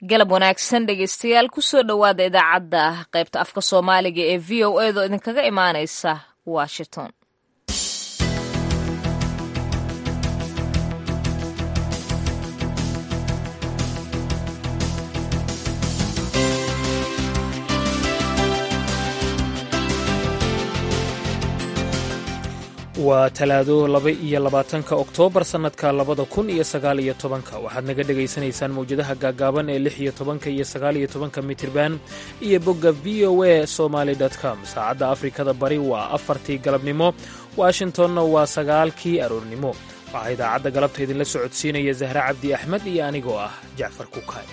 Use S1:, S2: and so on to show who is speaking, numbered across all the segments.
S1: galab wanaagsan dhegeystayaal kusoo dhowaada idaacadda qaybta afka soomaaliga ee v o edo idinkaga imaaneysa washington
S2: waa talaado laba iyo labaatanka oktoobar sannadka labada kun iyo sagaal iyo tobanka waxaad naga dhegaysanaysaan mawjadaha gaagaaban ee lix iyo tobanka iyo sagaal iyo tobanka mitirban iyo bogga v o a somaly com saacadda afrikada bari waa afartii galabnimo washingtonna waa sagaalkii aroornimo waxaa idaacadda galabta idinla socodsiinaya zahre cabdi axmed iyo anigoo ah jacfar kukaay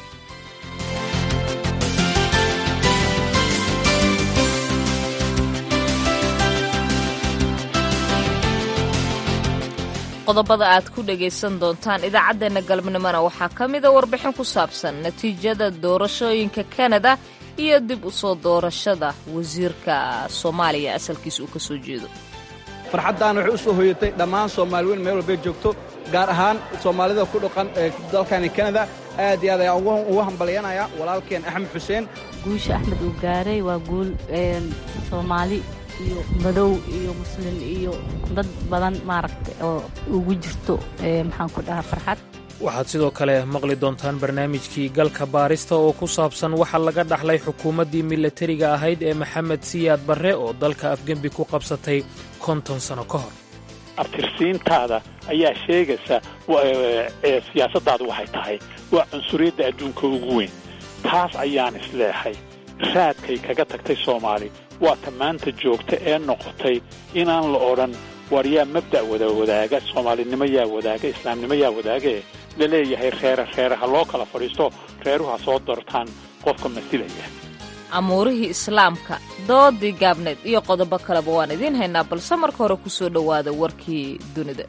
S1: qodobada aad ku dhagaysan doontaan idaacaddeenna galabnimona waxaa ka mida warbixin ku saabsan natiijada doorashooyinka kanada iyo dib u soo doorashada wasiirka soomaaliya asalkiisa uu ka soo jeedo
S3: farxaddan waxay u soo hoyatay dhammaan soomaali weyn meel walbay joogto gaar ahaan soomaalida ku dhaqan ee dalkani kanada aad iyo aad ayaan ugu hambalyanaya walaalkeen axmed xuseen
S4: guusha axmed uu gaaray waa guul soomaali iyo madow iyo muslin iyo dad badan maaragta oo ugu jirto maxaan ku dhahaa farxad
S2: waxaad sidoo kale maqli doontaan barnaamijkii galka baarista oo ku saabsan waxa laga dhaxlay xukuumaddii milatariga ahayd ee maxamed siyaad barre oo dalka afgembi ku qabsatay konton sano ka hor
S5: abtirsiintaada ayaa sheegaysa siyaasaddaadu waxay tahay waa cunsuriyadda adduunka ugu weyn taas ayaan isleexay raadkay kaga tagtay soomaali waa ta maanta joogta ee noqotay inaan la odhan war yaa mabda' wada wadaaga soomaalinimo yaa wadaaga islaamnimo yaa wadaagae la leeyahay reere reere ha loo kala fadhiisto reeruhu ha soo doortaan qofka masilaya
S1: amuurihii islaamka doodii gaabneed iyo qodobo kaleba waan idiin haynaa balse marka hore ku soo dhowaada warkii dunida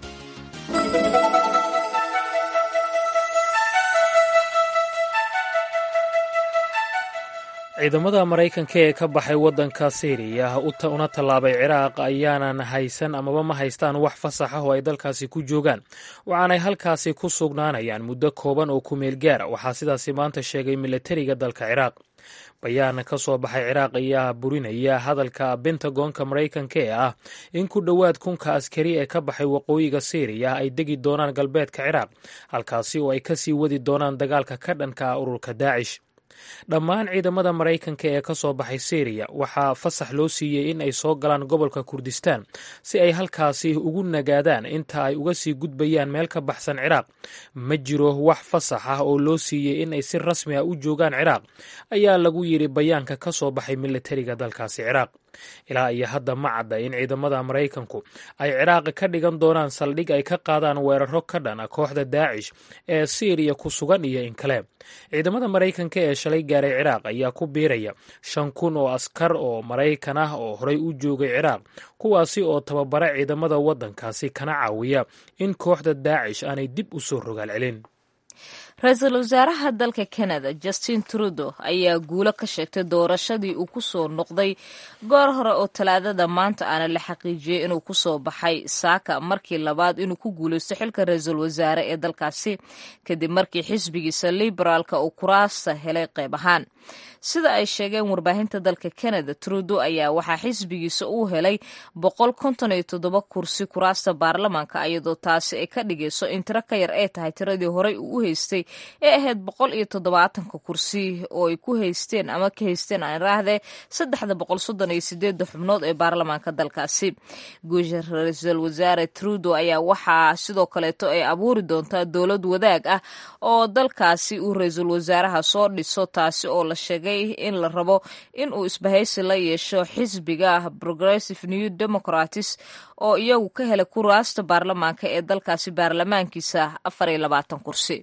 S2: ciidamada maraykanka ee ka baxay waddanka siiriya una tallaabay ciraaq ayaanan haysan amaba ma haystaan wax fasax ah oo ay dalkaasi ku joogaan waxaanay halkaasi ku sugnaanayaan muddo kooban oo ku meel gaara waxaa sidaasi maanta sheegay milatariga dalka ciraaq bayaan ka soo baxay ciraaq ayaa burinaya hadalka bentagonka maraykanka ee ah in ku dhowaad kunka askari ee ka baxay waqooyiga siiriya ay degi doonaan galbeedka ciraaq halkaasi oo ay kasii wadi doonaan dagaalka ka dhanka ah ururka daacish dhammaan ciidamada maraykanka ee ka soo baxay syriya waxaa fasax loo siiyey in ay soo galaan gobolka kurdistaan si ay halkaasi ugu nagaadaan inta ay uga sii gudbayaan meel ka baxsan ciraaq ma jiro wax fasax ah oo loo siiyey in ay si rasmi ah u joogaan ciraaq ayaa lagu yidhi bayaanka ka soo baxay militariga dalkaasi ciraaq ilaa iyo hadda ma cadda in ciidamada maraykanku ay ciraaq ka dhigan doonaan saldhig ay ka qaadaan weeraro ka dhan a kooxda daacish ee siiriya ku sugan iyo in kale ciidamada maraykanka ee shalay gaaray ciraaq ayaa ku biiraya shan kun oo askar oo maraykan ah oo horey u joogay ciraaq kuwaasi oo tababara ciidamada waddankaasi kana caawiya in kooxda daacish aanay dib u soo rogaal celin
S1: ra-iisul wasaaraha dalka canada justin trudeau ayaa guulo ka sheegtay doorashadii uu ku soo noqday goor hore oo talaadada maanta aana la xaqiijiyey inuu ku soo baxay saaka markii labaad inuu ku guulaysto xilka ra-iisul wasaare ee dalkaasi kadib markii xisbigiisa liberaalka uu kuraasta helay qayb ahaan sida ay sheegeen warbaahinta dalka canada trudeau ayaa waxaa xisbigiisa uu helay boqol konton iyo toddoba kursi kuraasta baarlamaanka iyadoo taasi ay ka dhigayso in tiro ka yar ay tahay tiradii horey uu u haystay ee ahayd boqol iyo toddobaatanka kursi oo ay ku haysteen ama ka haysteen aan iraahdee saddexda boqol soddon iyo sideedda xubnood ee baarlamaanka dalkaasi guusha ra-iisul wasaare trudeau ayaa waxaa sidoo kaleeto ay abuuri doontaa dowlad wadaag ah oo dalkaasi uu ra-iisul wasaaraha soo dhiso taasi oo la sheegay in la rabo in uu isbahaysi la yeesho xisbiga progressive new democratis oo iyagu ka helay kuraasta baarlamaanka ee dalkaasi baarlamaankiisa afar iyo labaatan kursi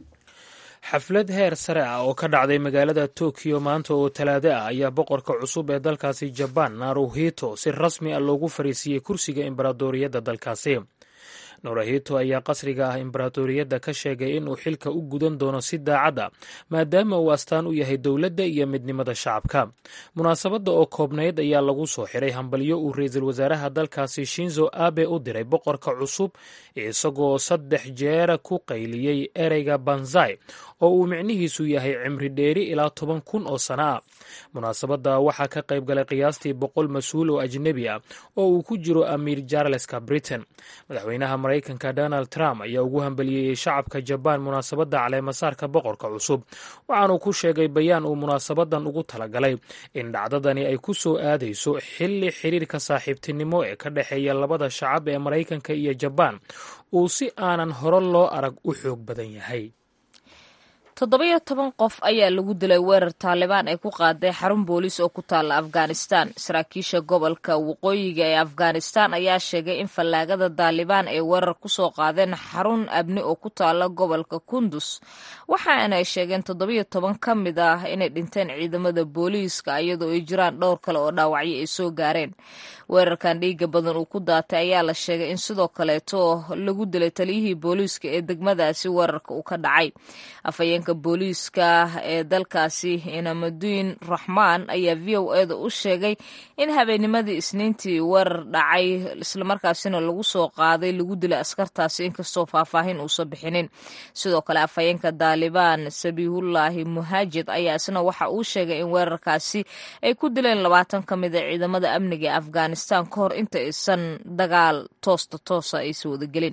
S2: xaflad heer sare ah oo ka dhacday magaalada tokiyo maanta oo talaado ah ayaa boqorka cusub ee dalkaasi jabaan naruhito si rasmi ah loogu fariisiiyey kursiga embaradoriyadda dalkaasi norahito ayaa qasriga ah imbaratoriyadda ka sheegay inuu xilka u gudan doono si daacad a maadaama uu astaan u yahay dowladda iyo midnimada shacabka munaasabadda oo koobnayd ayaa lagu soo xiray hambalyo uu ra-iisul wasaaraha dalkaasi shinzo abe u diray boqorka cusub isagoo saddex jeera ku qayliyey ereyga banzai oo uu micnihiisu yahay cimri dheeri ilaa toban kun oo sano ah munaasabadda waxaa ka qayb galay qiyaastii boqol mas-uul oo ajnebi ah oo uu ku jiro amiir jarleska britain madaxweynaha maraykanka donald trump ayaa ugu hambaliyeeyey shacabka jabaan munaasabadda caleemasaarka boqorka cusub waxaanuu ku sheegay bayaan uu munaasabadan ugu talagalay in dhacdadani ay ku soo aadayso xilli xiriirka saaxiibtinimo ee ka dhexeeya labada shacab ee maraykanka iyo jabaan uu si aanan hore loo arag u xoog badan yahay
S1: toddobiyo toban qof ayaa lagu dilay weerar taalibaan ay ku qaaday xarun booliis oo ku taalla afghanistan saraakiisha gobolka waqooyiga ee afghanistan ayaa sheegay in fallaagada taalibaan ay weerar kusoo qaadeen xarun abni oo ku taalla gobolka kundus waxaana ay sheegeen toddobiyo toban ka mid ah inay dhinteen ciidamada booliiska iyadoo ay jiraan dhowr kale oo dhaawacyo ay soo gaareen weerarkan dhiiga badan uu ku daatay ayaa la sheegay in sidoo kaleeto lagu dilay taliyihii booliiska ee degmadaasi weerarka uu ka dhacay afhayeenka booliiska ee dalkaasi inamaduin raxmaan ayaa v o eda u sheegay in habeennimadii isniintii weerar dhacay islamarkaasina lagu soo qaaday lagu dilay askartaasi inkastoo faahfaahin uusan bixinin sidoo kale afhayeenka daalibaan sabiihullaahi muhaajid ayaa isna waxa uu sheegay in weerarkaasi ay ku dileen labaatan ka mid a ciidamada amniga ee afghanistan ka hor inta aysan dagaal toosta toosa aysan wadagelin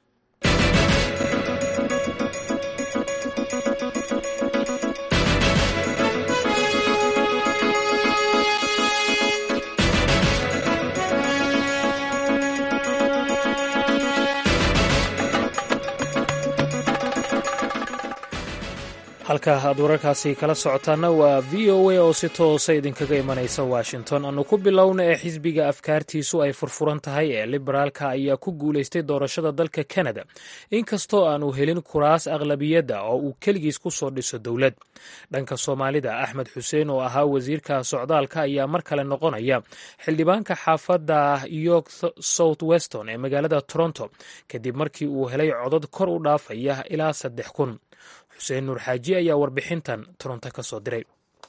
S2: halka aad wararkaasi kala socotaana waa v o a oo si toosa idinkaga imanaysa washington aanu ku bilowna ee xisbiga afkaartiisu ay furfuran tahay ee liberaalka ayaa ku guulaystay doorashada dalka kanada inkastoo aanu helin kuraas aqlabiyadda oo uu keligiis ku soo dhiso dowlad dhanka soomaalida axmed xuseen oo ahaa wasiirka socdaalka ayaa mar kale noqonaya xildhibaanka xaafadda york south weston ee magaalada toronto kadib markii uu helay codad kor u dhaafaya ilaa saddex kun xuseen nuur xaaji ayaa warbixintan toronto ka soo diray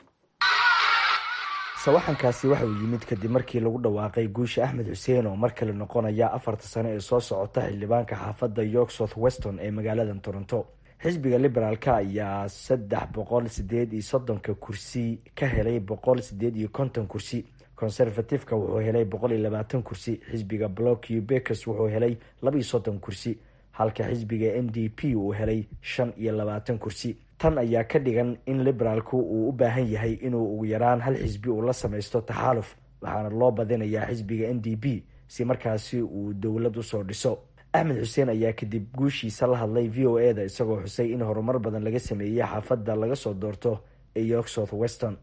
S6: sawaxankaasi waxa uu yimid kadib markii lagu dhawaaqay guusha axmed xuseen oo mar kale noqonaya afarta sano ee soo socota xildhibaanka xaafadda york south weston ee magaalada toronto xisbiga liberaalka ayaa saddex boqol sideed iyo soddonka kursi ka helay boqol sideed iyo konton kursi conservativeka wuxuu helay boqol iyo labaatan kursi xisbiga block ubekers wuxuu helay laba iyo soddon kursi halka xisbiga n d p uu helay shan iyo labaatan kursi tan ayaa ka dhigan in liberaalku uu u baahan yahay inuu ugu yaraan hal xisbi uu la samaysto taxaaluf waxaana loo badinayaa xisbiga n d p si markaasi uu dowlad usoo dhiso axmed xuseen ayaa kadib guushiisa la hadlay v o eda isagoo xusay in horumar badan laga sameeyey xaafadda laga soo doorto ee york south weston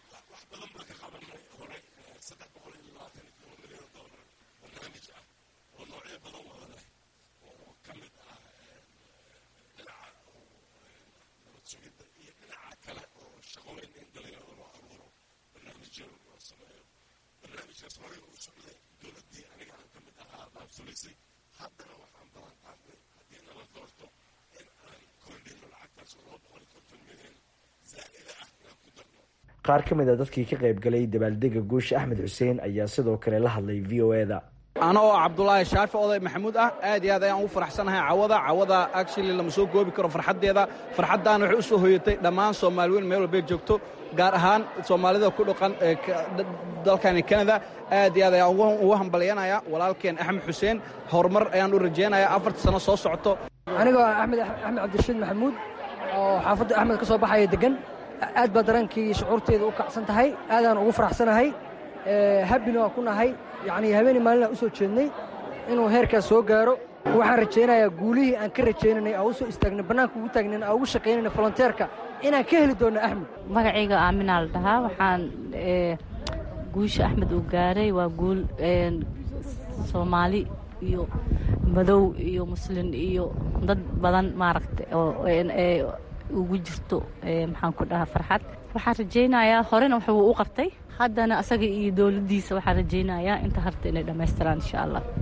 S6: qaar ka mid a dadkii ka qayb galay dabaaldega guusha axmed xuseen ayaa sidoo kale la hadlay v o eda
S3: ana oo cabdulaahi shaafi oday maxamuud ah aad iyo aad ayaan ugu faraxsanahay cawada cawada actually lama soo goobi karo farxaddeeda farxaddaana waxay u soo hoyatay dhammaan soomaali weyn meel walbay joogto gaar ahaan soomaalida ku dhaqan dalkani kanada aad iyo aad ayaan ugu hambalyanaya walaalkeen axmed xuseen horumar ayaan u rajaynaya afarta sano soo socoto
S7: anigoo axmed axmed cabdirashiid maxamuud oo xaafadda axmed ka soo baxaya degan aad baa dareenkii shucuurteeda u kacsan tahay aadaan ugu faraxsanahay habbina waa ku nahay yacnii habeenii maalinaan u soo jeednay inuu heerkaas soo gaaro waxaan rajaynayaa guulihii aan ka rajaynanay aan u soo istaagnay bannaanka ugu taagnayn aan ugu shaqaynayna volonteerka inaan ka heli doonno axmed
S4: magacayga aaminaa la dhahaa waxaan guusha axmed uu gaaray waa guul soomaali iyo madow iyo muslin iyo dad badan maaragta oo ugu jirto maxaan ku dhahaa farxad waxaan rajaynayaa horena wuxuu u qabtay haddana asaga iyo dowladdiisa waxaan rajaynayaa inta harta inay dhammaystiraan insha allah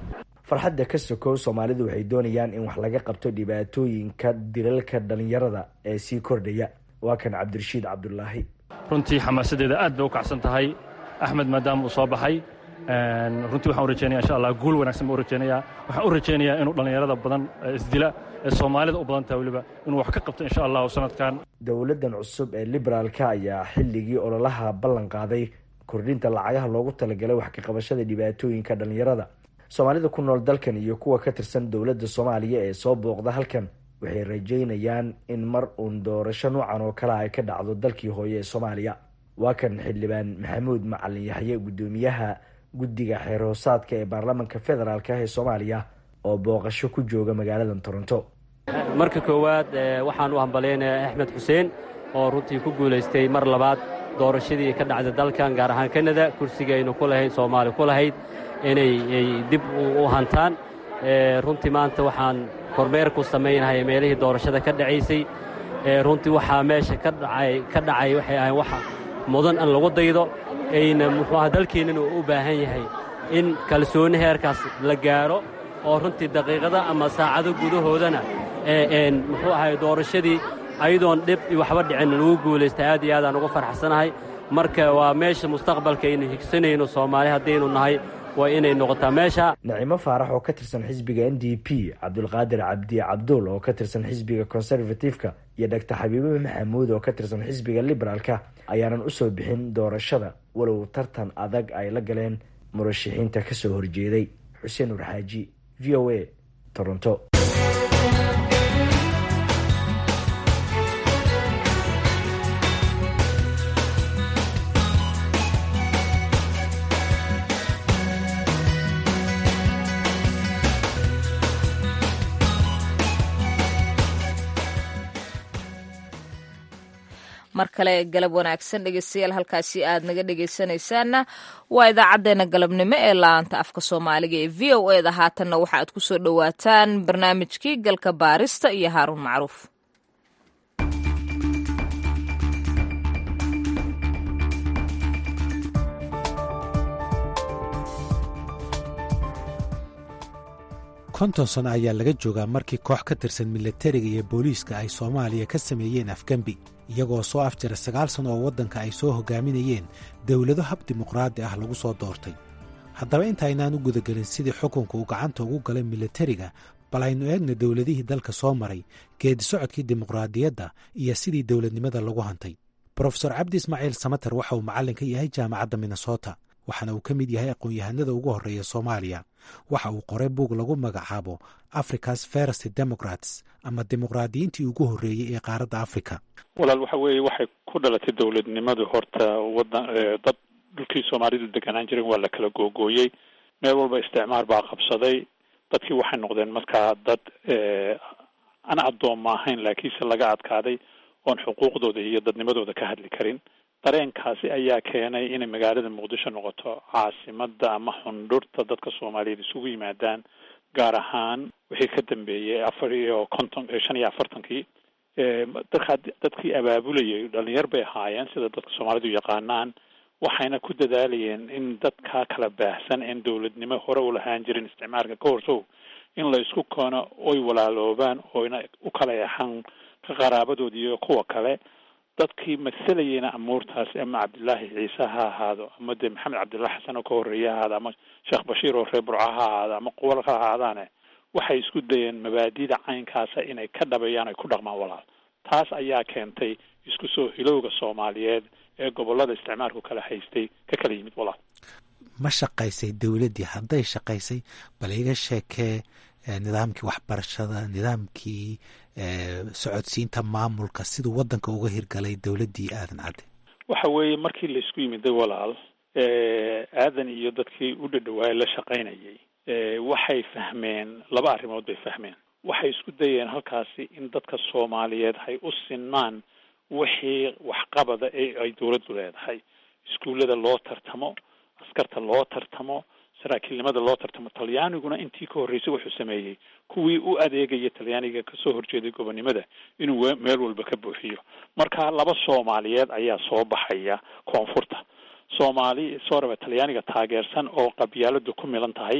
S6: farxadda ka sokow soomaalidu waxay doonayaan in wax laga qabto dhibaatooyinka dilalka dhalinyarada ee sii kordhaya waa kan cabdirashiid cabdulaahi
S8: runtii xamaasadeeda aad bay u kacsan tahay axmed maadaama uu soo baxay runtii waxaan u rajeynaya insha allah guul wanaagsan baan u rajeynayaa waxaan u rajeynayaa inuu dhallinyarada badan isdila ee soomaalida u badan tahay weliba inuu wax ka qabto insha allahu sanadkan
S6: dowladdan cusub ee liberaalka ayaa xilligii ololaha ballan qaaday kordhinta lacagaha loogu talagalay wax ka qabashada dhibaatooyinka dhalinyarada soomaalida ku nool dalkan iyo kuwa ka tirsan dowladda soomaaliya ee soo booqda halkan waxay rajeynayaan in mar uun doorasho noocan oo kale ay ka dhacdo dalkii hooye ee soomaaliya waa kan xildhibaan maxamuud macalin yaxye guddoomiyaha guddiga xeer hoosaadka ee baarlamaanka federaalk ee soomaaliya oo booqasho ku jooga magaalada toronto
S9: marka koowaad waxaan u hambalyaynayaa axmed xuseen oo runtii ku guulaystay mar labaad doorashadii ka dhacda dalkan gaar ahaan kanada kursiga aynu ku lahayn soomaali ku lahayd inay dib u hantaan runtii maanta waxaan kormeer ku samaynahay meelihii doorashada ka dhacaysay runtii waxaa meesha ka dhacay waxay ahayn wax mudan an lagu daydo ayna muxuuaha dalkeennana uu u baahan yahay in kalsooni heerkaas la gaaro oo runtii daqiiqada ama saacado gudahoodana muxuu ahay doorashadii ayadoon dhib waxba dhicin lagu guulaystay aad iyo aadaan ugu farxsanahay marka waa meesha mustaqbalka aynu higsanayno soomaali haddaynu nahay waa inay noqotaa meesha
S6: nacimo faarax oo ka tirsan xisbiga n d p cabdulqaadir cabdi cabduul oo ka tirsan xisbiga conservative-ka iyo dhaktar xabiibe maxamuud oo ka tirsan xisbiga liberaalka ayaanan usoo bixin doorashada walow tartan adag ay la galeen murashaxiinta kasoo horjeeday xuseen urxaaji v o a toronto
S1: mar kale galab wanaagsan dhegeystayaal halkaasi aad naga dhegeysanaysaanna waa idaacaddeenna galabnimo ee laanta afka soomaaliga ee v o e da haatanna waxa aad ku soo dhowaataan barnaamijkii galka baarista iyo haaruun macruuf
S10: konton sano ayaa laga joogaa markii koox ka tirsan milatariga iyo booliiska ay soomaaliya ka sameeyeen afgembi iyagoo soo afjara sagaal sano oo waddanka ay soo hogaaminayeen dowlado hab dimuqraadi ah lagu soo doortay haddaba intaynaan u gudagelin sidii xukunka uu gacanta ugu galay milatariga bal aynu eegna dowladihii dalka soo maray geedi socodkii dimuqraadiyadda iyo sidii dowladnimada lagu hantay brofesor cabdi ismaaciil samater waxa uu macallin ka yahay jaamacadda minnesota waxaana uu ka mid yahay aqoon-yahanada ugu horreeya soomaaliya waxa uu qoray buug lagu magacaabo africa's first democrats ama dimuqraadiyiintii ugu horreeyey ee qaaradda africa
S5: walaal waxa weeye waxay ku dhalatay dowladnimadu horta wadan dad dhulkii soomaalidu deganaan jiren waa la kala googooyey meel walba isticmaar baa qabsaday dadkii waxay noqdeen markaa dad aan addoomma ahayn laakiinse laga adkaaday oon xuquuqdooda iyo dadnimadooda ka hadli karin dareenkaasi ayaa keenay inay magaalada muqdisho noqoto caasimada ama xundhurta dadka soomaaliyeed isugu yimaadaan gaar ahaan wixii ka dambeeyey afar iyo konton shan iyo afartankii dadka dadkii abaabulayay dhalinyar bay ahaayeen sida dadka soomaalidu yaqaanaan waxayna ku dadaalayeen in dadka kala baahsan een dowladnimo hore u lahaan jirin isticmaalka ka horsow in la isku koono oy walaaloobaan oyna u kala exan ka qaraabadoodi iyo kuwa kale dadkii masalayeyna amuurtaasi ama cabdillaahi ciise ha ahaado ama dee maxamed cabdullahi xasan oo ka horreeye ha ahaado ama sheekh bashiir oo reer burca ha ahaado ama quwal ha ahaadaane waxay isku dayeen mabaadida caynkaasa inay ka dhabeeyaan ay ku dhaqmaan walaal taas ayaa keentay isku soo hilowga soomaaliyeed ee gobolada isticmaalku kala haystay ka kala yimid walaal
S10: ma shaqaysay dowladdii hadday shaqaysay bal iga sheekee nidaamkii waxbarashada nidaamkii socodsiinta maamulka siduu waddanka uga hirgalay dowladdii aadan cadde
S5: waxa weeye markii laisku yimiday walaal aadan iyo dadkii u dhadhawaayay la shaqaynayay waxay fahmeen laba arrimood bay fahmeen waxay isku dayeen halkaasi in dadka soomaaliyeed hay u sinmaan wixii waxqabada ee ay dowladdu leedahay iskuullada loo tartamo askarta loo tartamo saraakiilnimada loo tartamo talyaaniguna intii ka horreysay wuxuu sameeyey kuwii u adeegaya talyaaniga kasoo horjeeday gobonnimada inuu meel walba ka buuxiyo marka laba soomaaliyeed ayaa soo baxaya koonfurta soomaali sooraba talyaaniga taageersan oo qabyaaladu ku milan tahay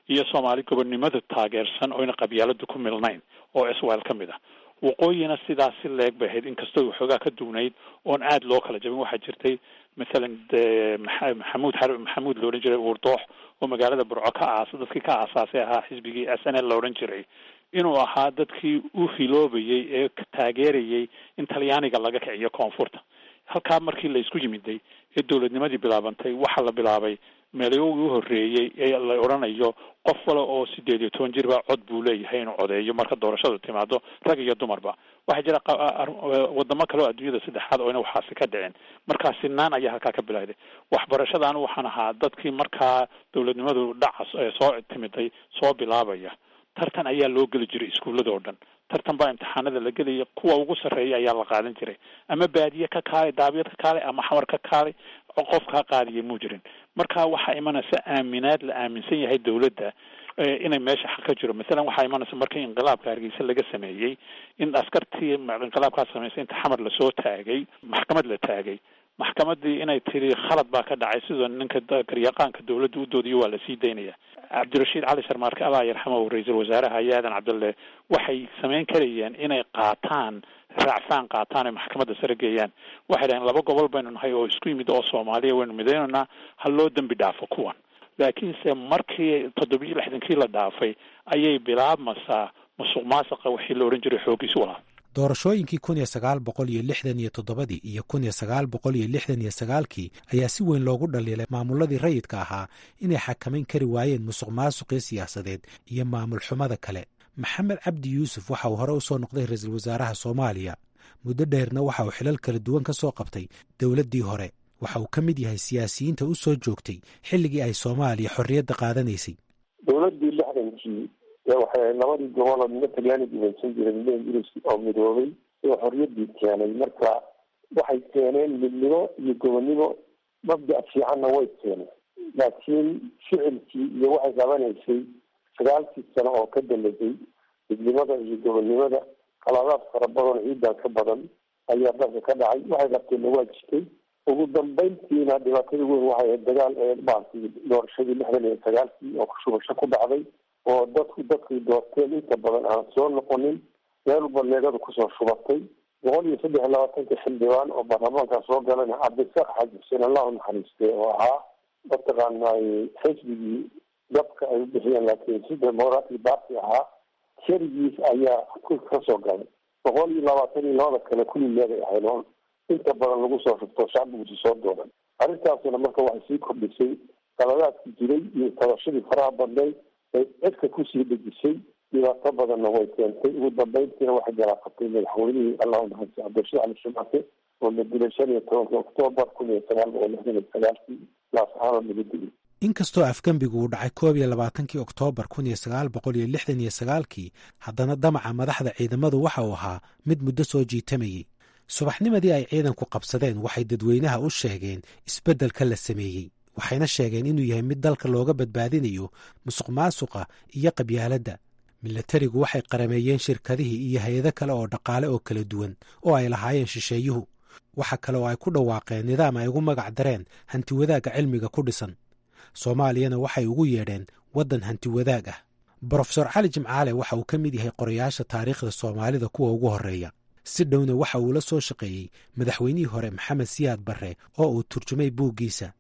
S5: iyo soomaali gobonnimada taageersan oyna qabyaalada ku milnayn oo iswael ka mid ah waqooyina sidaas si leeg bay ahayd inkastoo waxoogaa ka duwnayd oon aada loo kala jabin waxaa jirtay mathalan maxamuud maxamuud la odhan jiray uurdoox oo magaalada burco ka aas dadkii ka aasaasay ahaa xisbigii s n l la odhan jiray inuu ahaa dadkii u hiloobayay ee taageerayay in talyaaniga laga kiciyo koonfurta halkaa markii la isku yimiday ee dowladnimadii bilaabantay waxaa la bilaabay meelayogii u horreeyey ee la odhanayo qof wale oo sideed iyo toban jirba cod buu leeyahay inuu codeeyo marka doorashadu timaado rag iyo dumarba waxaa jira wadamo kale oo adduunyada saddexaad oo ina waxaasi ka dhicin markaa sinaan ayaa halkaa ka bilowday waxbarashada anu waxaan ahaa dadkii markaa dowladnimadu dhaca soo timiday soo bilaabaya tartan ayaa loo geli jiray iskuullada oo dhan tartan baa imtixaanada la gelaya kuwa ugu sarreeya ayaa la qaadan jiray ama baadiye ka kaalay daabiyad ka kaalay ama xamar ka kaalay qof kaa qaadiya muu jirin marka waxaa imanaysa aaminaad la aaminsan yahay dowladda inay meesha xaq ka jiro masalan waxaa imanaysa markii inqilaabka hargeysa laga sameeyey in askartii inqilaabkaa samaysay inta xamar lasoo taagay maxkamad la taagay maxkamadii inay tiri khalad baa ka dhacay sidoo ninka garyaqaanka dowladda u doodiyo waa lasii daynaya cabdirashiid cali sharmaarke allah yarxamahu ra-iisul wasaaraha aadan cabdulle waxay samayn karayeen inay qaataan raacfaan qaataan ay maxkamadda sare geeyaan waxay dhaheen laba gobol baynu nahay oo isku yimid oo soomaaliya waynu midaynaynaa ha loo dembi dhaafo kuwan laakiinse markii toddobiyo lixdankii la dhaafay ayay bilaabmaysaa musuq maasuqa wixii la odhan jiray xoogiisu walaa
S10: doorashooyinkii kun iyo sagaal boqol iyo lixdan iyo toddobadii iyo kun iyo sagaal boqol iyo lixdan iyo sagaalkii ayaa si weyn loogu dhaliilay maamuladii rayidka ahaa inay xakamayn kari waayeen musuq maasuqii siyaasadeed iyo maamul xumada kale maxamed cabdi yuusuf waxa uu hore u soo noqday ra-iisul wasaaraha soomaaliya muddo dheerna waxa uu xilal kala duwan ka soo qabtay dowladdii hore waxa uu ka mid yahay siyaasiyiinta u soo joogtay xilligii ay soomaaliya xorriyadda qaadanaysay
S11: dowladdii lixdankii waxay labadii goboloo midna talyaani gumaysan jiray midna ingiriis oo midoobay oo xorriyaddii keenay marka waxay keeneen midnimo iyo gobonnimo mabda' fiicanna way keeneen laakiin ficilkii iyo waxay qabanaysay sagaalkii sano oo ka dambeysay midnimada iyo gobonnimada qaladaad fara badan ciidan ka badan ayaa dalka ka dhacay waxay qabteenna waa jirtay ugu dambeyntiina dhibaatada weyn waxay ahayd dagaal ee maaragtay doorashadii lixdan iyo sagaalkii oo shubasho ku dhacday oo dadku dadkay doorteen inta badan aan soo noqonin meel walba leegadu kusoo shubatay boqol iyo saddex iyo labaatanka xildhibaan oo baarlamaanka soo galayna cabdisaaq xaaji xuseen allahu naxariistay oo ahaa mataqaanay xisbigii dabka ay u bixiyeen laakiin si demoratic party ahaa keligiis ayaa ka soo galay boqol iyo labaatan iyo labada kale kulli leegay ahayd oo inta badan lagu soo shubto shacbigusi soo dooran arrintaasina marka waxay sii kordhisay qaladaadkii jiray iyo tabashadii faraha badnayd ay cidka kusii dhejisay dhibaato badanna way keentay ugu dambeyntiina waxay garaaqatay madaxweynihii allahu naxariis cabdirashiid cali shumaake oo la dilay shan iyo tobanka oktoobar kun iyo sagaal boqol lixdan iyo sagaalkii laasaxaana laga dilay
S10: inkastoo afgembigu uu dhacay koob iyo labaatankii oktoobar kun iyo sagaal boqol iyo lixdan iyo sagaalkii haddana damaca madaxda ciidamadu waxa uu ahaa mid muddo soo jiitamayey subaxnimadii ay ciidanku qabsadeen waxay dadweynaha u sheegeen isbeddelka la sameeyey waxayna sheegeen inuu yahay mid dalka looga badbaadinayo musuq maasuqa iyo qabyaaladda milatarigu waxay qarameeyeen shirkadihii iyo hay-ado kale oo dhaqaale oo kala duwan oo ay lahaayeen shisheeyuhu waxa kale oo ay ku dhawaaqeen nidaam ay ugu magac dareen hanti wadaagga cilmiga ku dhisan soomaaliyana waxay ugu yeedheen waddan hanti wadaag ah brofesor cali jimcaale waxa uu ka mid yahay qorayaasha taariikhda soomaalida kuwa ugu horreeya si dhowna waxa uu la soo shaqeeyey madaxweynihii hore maxamed siyaad barre oo uu turjumay buuggiisa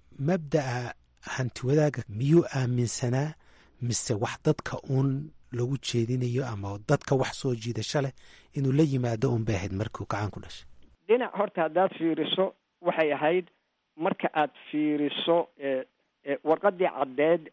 S10: mabda'a hanti wadaagga miyuu aaminsanaa mise wax dadka uun lagu jeedinayo ama dadka wax soo jiidasho leh inuu la yimaado un bay ahayd markuu gacan ku dhashay
S12: dhinac horta haddaad fiiriso waxay ahayd marka aad fiiriso warqadii caddeed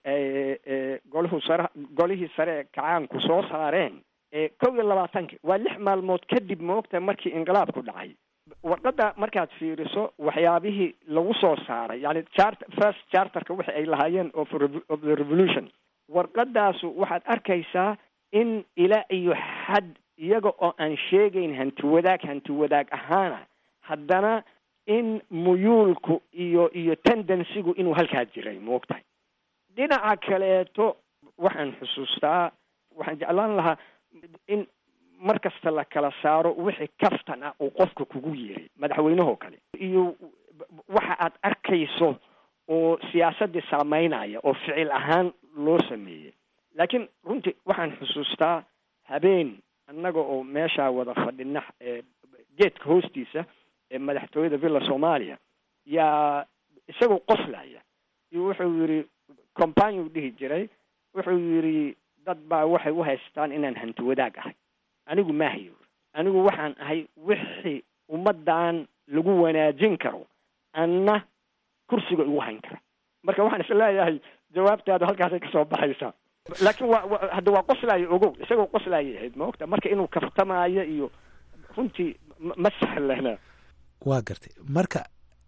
S12: golhu sare golihii sare ee kacaanku soo saareen kow iyo labaatanki waa lix maalmood kadib moogta markii inqilaabku dhacay warqadda markaad fiiriso waxyaabihii lagu soo saaray yani chart first charterka wixi ay lahaayeen of of the revolution warqadaasu waxaad arkaysaa in ilaa iyo xad iyaga oo aan sheegayn hanti wadaag hanti wadaag ahaana haddana in muyuulku iyo iyo tendensigu inuu halkaa jiray moogtahay dhinaca kaleeto waxaan xusuustaa waxaan jeclaan lahaa in mar kasta la kala saaro wixii kaftan ah uu qofka kugu yiri madaxweynehoo kale iyo waxa aad arkayso oo siyaasaddii saameynaya oo ficil ahaan loo sameeyey laakiin runtii waxaan xusuustaa habeen annaga oo meeshaa wada fadhina geedka hoostiisa ee madaxtooyada villa soomaaliya yaa isagoo qoslaya iyo wuxuu yidhi companiu dhihi jiray wuxuu yidhi dad baa waxay u haystaan inaan hanti wadaag ahay anigu maahayo anigu waxaan ahay wixii ummaddan lagu wanaajin karo anna kursiga igu hayn kara marka waxaan is leeyahay jawaabtaadu halkaasay kasoo baxaysaa laakiin waa wa hadda waa qoslaayo ogow isagoo qoslaayay ahayd ma ogta marka inuu kaftamaayo iyo runtii ma sahlana
S10: waa gartay marka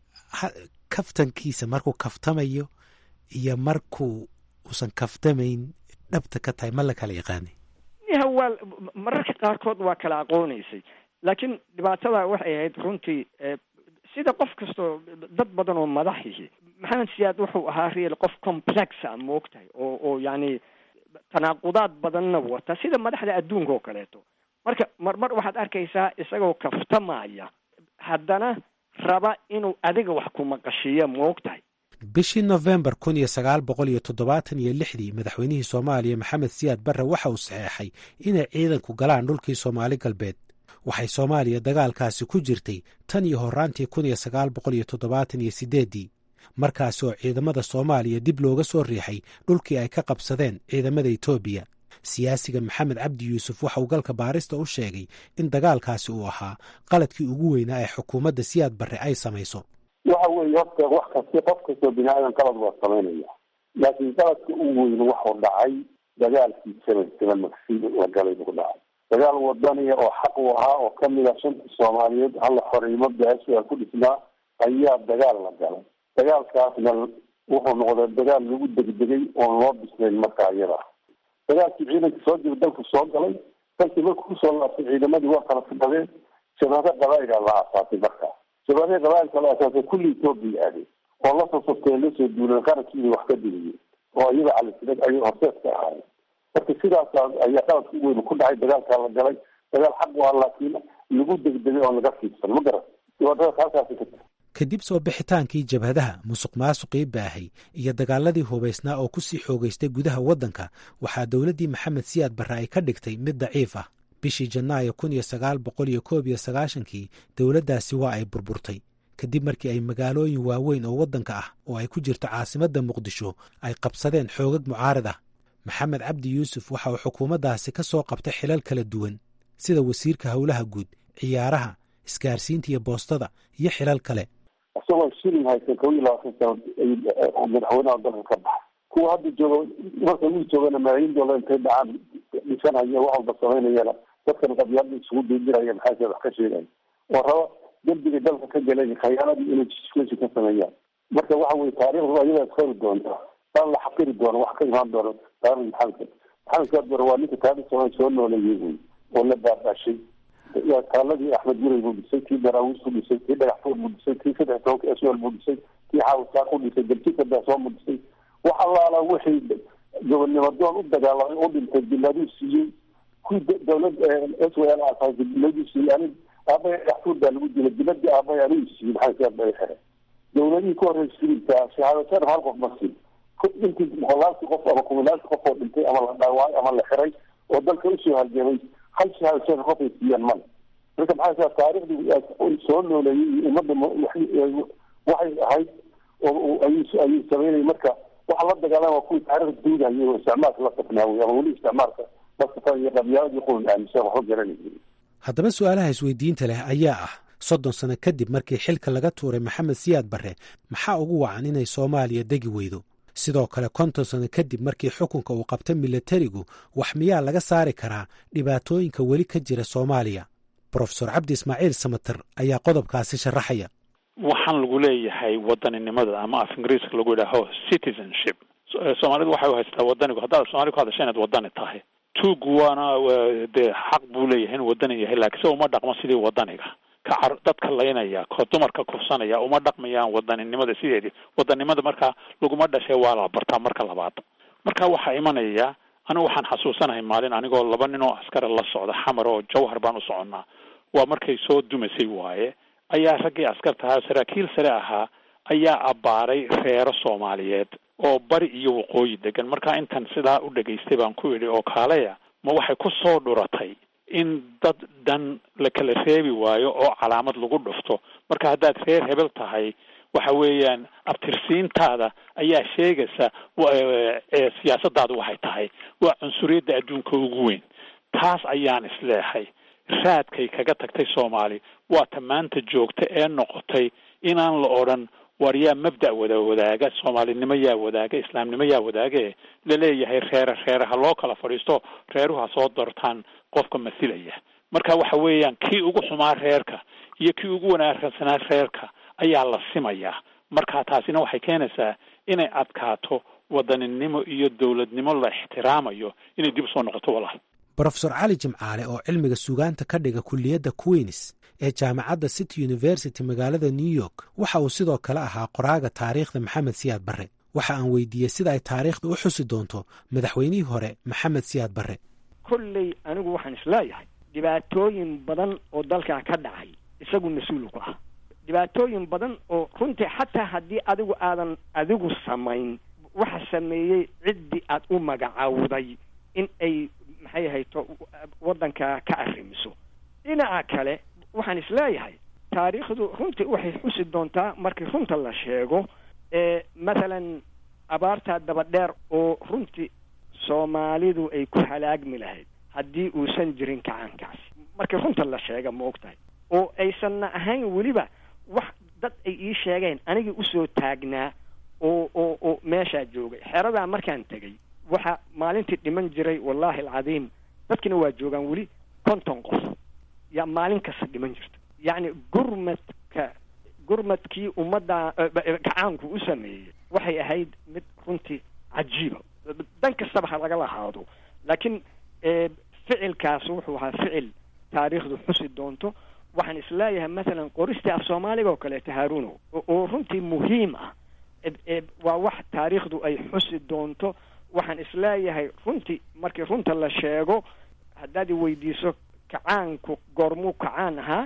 S10: kaftankiisa markuu kaftamayo iyo markuu uusan kaftamayn dhabta ka tahay ma la kala yaqaanay
S12: ya waa mararka qaarkood waa kala aqoonaysay laakiin dhibaatada waxay ahayd runtii sida qof kastoo dad badan oo madaxihi maxamed siyaad wuxuu ahaa real qof complexa ma og tahay oo oo yacni tanaaqudaad badanna wata sida madaxda adduunka oo kaleeto marka marmar waxaad arkaysaa isagoo kaftamaya haddana raba inuu adiga wax ku maqashiiya ma og tahay
S10: bishii nofembar kun iyo sagaal boqol iyo toddobaatan iyo lixdii madaxweynihii soomaaliya maxamed siyaad barre waxa uu saxeexay inay ciidanku galaan dhulkii soomaali galbeed waxay soomaaliya dagaalkaasi ku jirtay tan iyo horraantii kun iyo sagaal boqol iyo toddobaatan iyo siddeeddii markaasi oo ciidamada soomaaliya dib looga soo riixay dhulkii ay ka qabsadeen ciidamada etoobiya siyaasiga maxamed cabdi yuusuf waxa uu galka baarista u sheegay in dagaalkaasi uu ahaa qaladkii ugu weynaa ee xukuumadda siyaad barre ay samayso
S11: waxa weeye horta wax kasti qof kastoo bini aadan qalad waa samaynaya laakiin qaladka ugu weyn waxuu dhacay dagaalkii seven seven magsi la galay buu dhacay dagaal wadaniya oo xaq u ahaa oo kamid ah shanta soomaaliyeed halla xoreymo beesha ku dhisnaa ayaa dagaal la galay dagaalkaasna wuxuu noqday dagaal lagu degdegay oon loo bislayn markaa iyada dagaalkii ciidanka soo jira dalku soo galay dalkii markuu kusoo laabtay ciidamadii waa kala fidhadeen shabaado qabaa'ila la aasaasay markaa shabaadihii qabaa'ilka la aasaasay kulli etoobiya aadeen oo la soo safteen lasoo duuleen qarankiibay wax ka digayeen oo iyaga calisinad ayay horseedka ahaayeen marka sidaas ayaa qaladka u weyn ku dhacay dagaalkaa la galay dagaal xaq u ah laakiin lagu degdegay oon laga fiidsan ma garan dhibaatadaas halkaasi ka jirta
S10: kadib soo bixitaankii jabhadaha musuq maasuqii baahay iyo dagaaladii hubaysnaa oo ku sii xoogaystay gudaha waddanka waxaa dowladdii maxamed siyaad barre ay ka dhigtay mid daciif ah bishii janaayo kun iyo sagaal boqol iyo koob iyo sagaashankii dowladdaasi waa ay burburtay kadib markii ay magaalooyin waaweyn oo waddanka ah oo ay ku jirto caasimadda muqdisho ay qabsadeen xoogag mucaarid ah maxamed cabdi yuusuf waxa uu xukuumaddaasi ka soo qabtay xilal kala duwan sida wasiirka howlaha guud ciyaaraha isgaarsiinta iyo boostada iyo xilal kale
S11: isagoo shilin haysan kow iyo labaatan sano madaxweynaha dalka ka baxa kuwa hadda jooga marka wii joogana malaayiin doolar intay dhacaan dhisanaya wax walba samaynayana dadkan qabyaalada isugu diidiraya maxaa wax ka sheegaya oo raba dembiga dalka ka galay khayaaladii inay jiskeshi ka sameeyaan marka waxa weye taariikhdu ayadaa isqori doonta daan la xaqiri doono wax ka imaan doono taarikhda maxamed maxamed saad bare waa ninka taariikh soomaaliya soo nooleeyey wey oo la baabashay taaladii axmed guray buu dhisay kii daraawiis buu dhisay kii dhagaxfuur buu dhisay kii saddex tobanka sl buu dhisay kii xaawisaaq u dhisay dalkika daasoomu dhisay wax allaala wixii gobonnimo doon u dagaalamay u dhintay biladuu siiyey kuwii dawlad s w l aasaasay biladuu siiyey anig aabaya dhagaxfuur baa lagu dilay biladii aabaya anigu siiyey maxaa saad bay xere dawladihii ka horreysay filimka shahaadasana hal qof ma siin intii boqolaalkii qof ama kumilaalkii qof oo dhintay ama la dhaawacay ama la xiray oo dalka usoo halgamay hal shahaadasana qof ay siiyaan male marka maxaa saa taariikhdii soo nooleeyey iyo ummadda waxay ahayd oo ayuu ayuu sameynayay marka waxa la dagaalama kuwii taariikhda duudayo oo isticmaalka la safnaawey ama weli isticmaalka la safan iyo qabyaaladii qulun aaminsan waxba garanayay
S10: haddaba su-aalaha isweydiinta leh ayaa ah soddon sano kadib markii xilka laga tuuray maxamed siyaad barre maxaa ugu wacan inay soomaaliya degi weydo sidoo kale konton sano kadib markii xukunka uu qabta milatarigu wax miyaa laga saari karaa dhibaatooyinka weli ka jira soomaaliya brofesor cabdi ismaaciil samater ayaa qodobkaasi sharaxaya
S5: waxaan lagu leeyahay wadaninimada ama af ingiriiska lagu yidhaaho citizenship soomaalidu waxay u haystaa wadanigu haddaad soomali ku hadasha inaad wadani tahay tuugu waana dee xaq buu leeyahay inuu wadani yahay laakiin se uma dhaqmo sidii wadaniga ka car dadka laynaya ko dumarka kufsanaya uma dhaqmayaan wadaninimada sideedii wadanimada markaa laguma dhashay waa la bartaa marka labaad marka waxaa imanaya anigu waxaan xasuusanahay maalin anigoo laba nin oo askara la socda xamar oo jawhar baan u soconnaa waa markay soo dumasay waaye ayaa raggii askarta ahaa saraakiil sare ahaa ayaa abbaaray reero soomaaliyeed oo bari iyo waqooyi degan marka intan sidaa u dhegaystay baan ku idhi oo kaaleya ma waxay ku soo dhuratay in dad dhan la kala reebi waayo oo calaamad lagu dhufto marka haddaad reer hebel tahay waxa weeyaan abtirsiintaada ayaa sheegaysa siyaasadaadu waxay tahay waa cunsuriyadda adduunka ugu weyn taas ayaan isleexay raadkay kaga tagtay soomaali waa ta maanta joogta ee noqotay inaan la odhan war yaa mabda' wada wadaaga soomaalinimo yaa wadaaga islaamnimo yaa wadaage laleeyahay reere reere ha loo kala fadhiisto reeruhu ha soo dortaan qofka masilaya marka waxa weeyaan kii ugu xumaa reerka iyo kii ugu wanaagsanaa reerka ayaa la simayaa marka taasina waxay keenaysaa inay adkaato wadaninimo iyo dowladnimo la ixtiraamayo inay dib usoo noqoto walaal
S10: brofesor cali jimcaale oo cilmiga sugaanta ka dhiga kulliyadda queens ee jaamacadda city university magaalada new york waxa uu sidoo kale ahaa qoraaga taariikhda maxamed siyaad barre waxa aan weydiiyey sida ay taariikhda u xusi doonto madaxweynihii hore maxamed siyaad barre
S12: kolley anigu waxaan isleeyahay dhibaatooyin badan oo dalkaa ka dhacay isagu mas-uul ku ah dhibaatooyin badan oo runtii xataa haddii adigu aadan adigu samayn waxa sameeyey ciddii aad u magacaawday in ay maxay ahayto waddanka ka arrimiso dhinaca kale waxaan isleeyahay taariikhdu runtii waxay xusi doontaa markii runta la sheego ee mathalan abaartaa dabadheer oo runtii soomaalidu ay ku halaagmi lahayd haddii uusan jirin kacaankaasi markii runta la sheega ma og tahay oo aysanna ahayn weliba wax dad ay ii sheegeen anigii usoo taagnaa oo oo oo meeshaa joogay xeradaa markaan tegay waxa maalintii dhiman jiray wallaahi alcadiim dadkina waa joogaan weli konton qof yaa maalin kasta dhiman jirta yacni gurmadka gurmadkii ummadda gacaanku u sameeyey waxay ahayd mid runtii cajiiba dan kastaba ha lagala haado laakiin ficilkaas wuxuu ahaa ficil taariikhdu xusi doonto waxaan isleeyahay mathalan qoristii af soomaaliga oo kaleeto haaruno oo runtii muhiim ah waa wax taariikhdu ay xusi doonto waxaan isleeyahay runtii markii runta la sheego haddaad i weydiiso kacaanku goormuu kacaan ahaa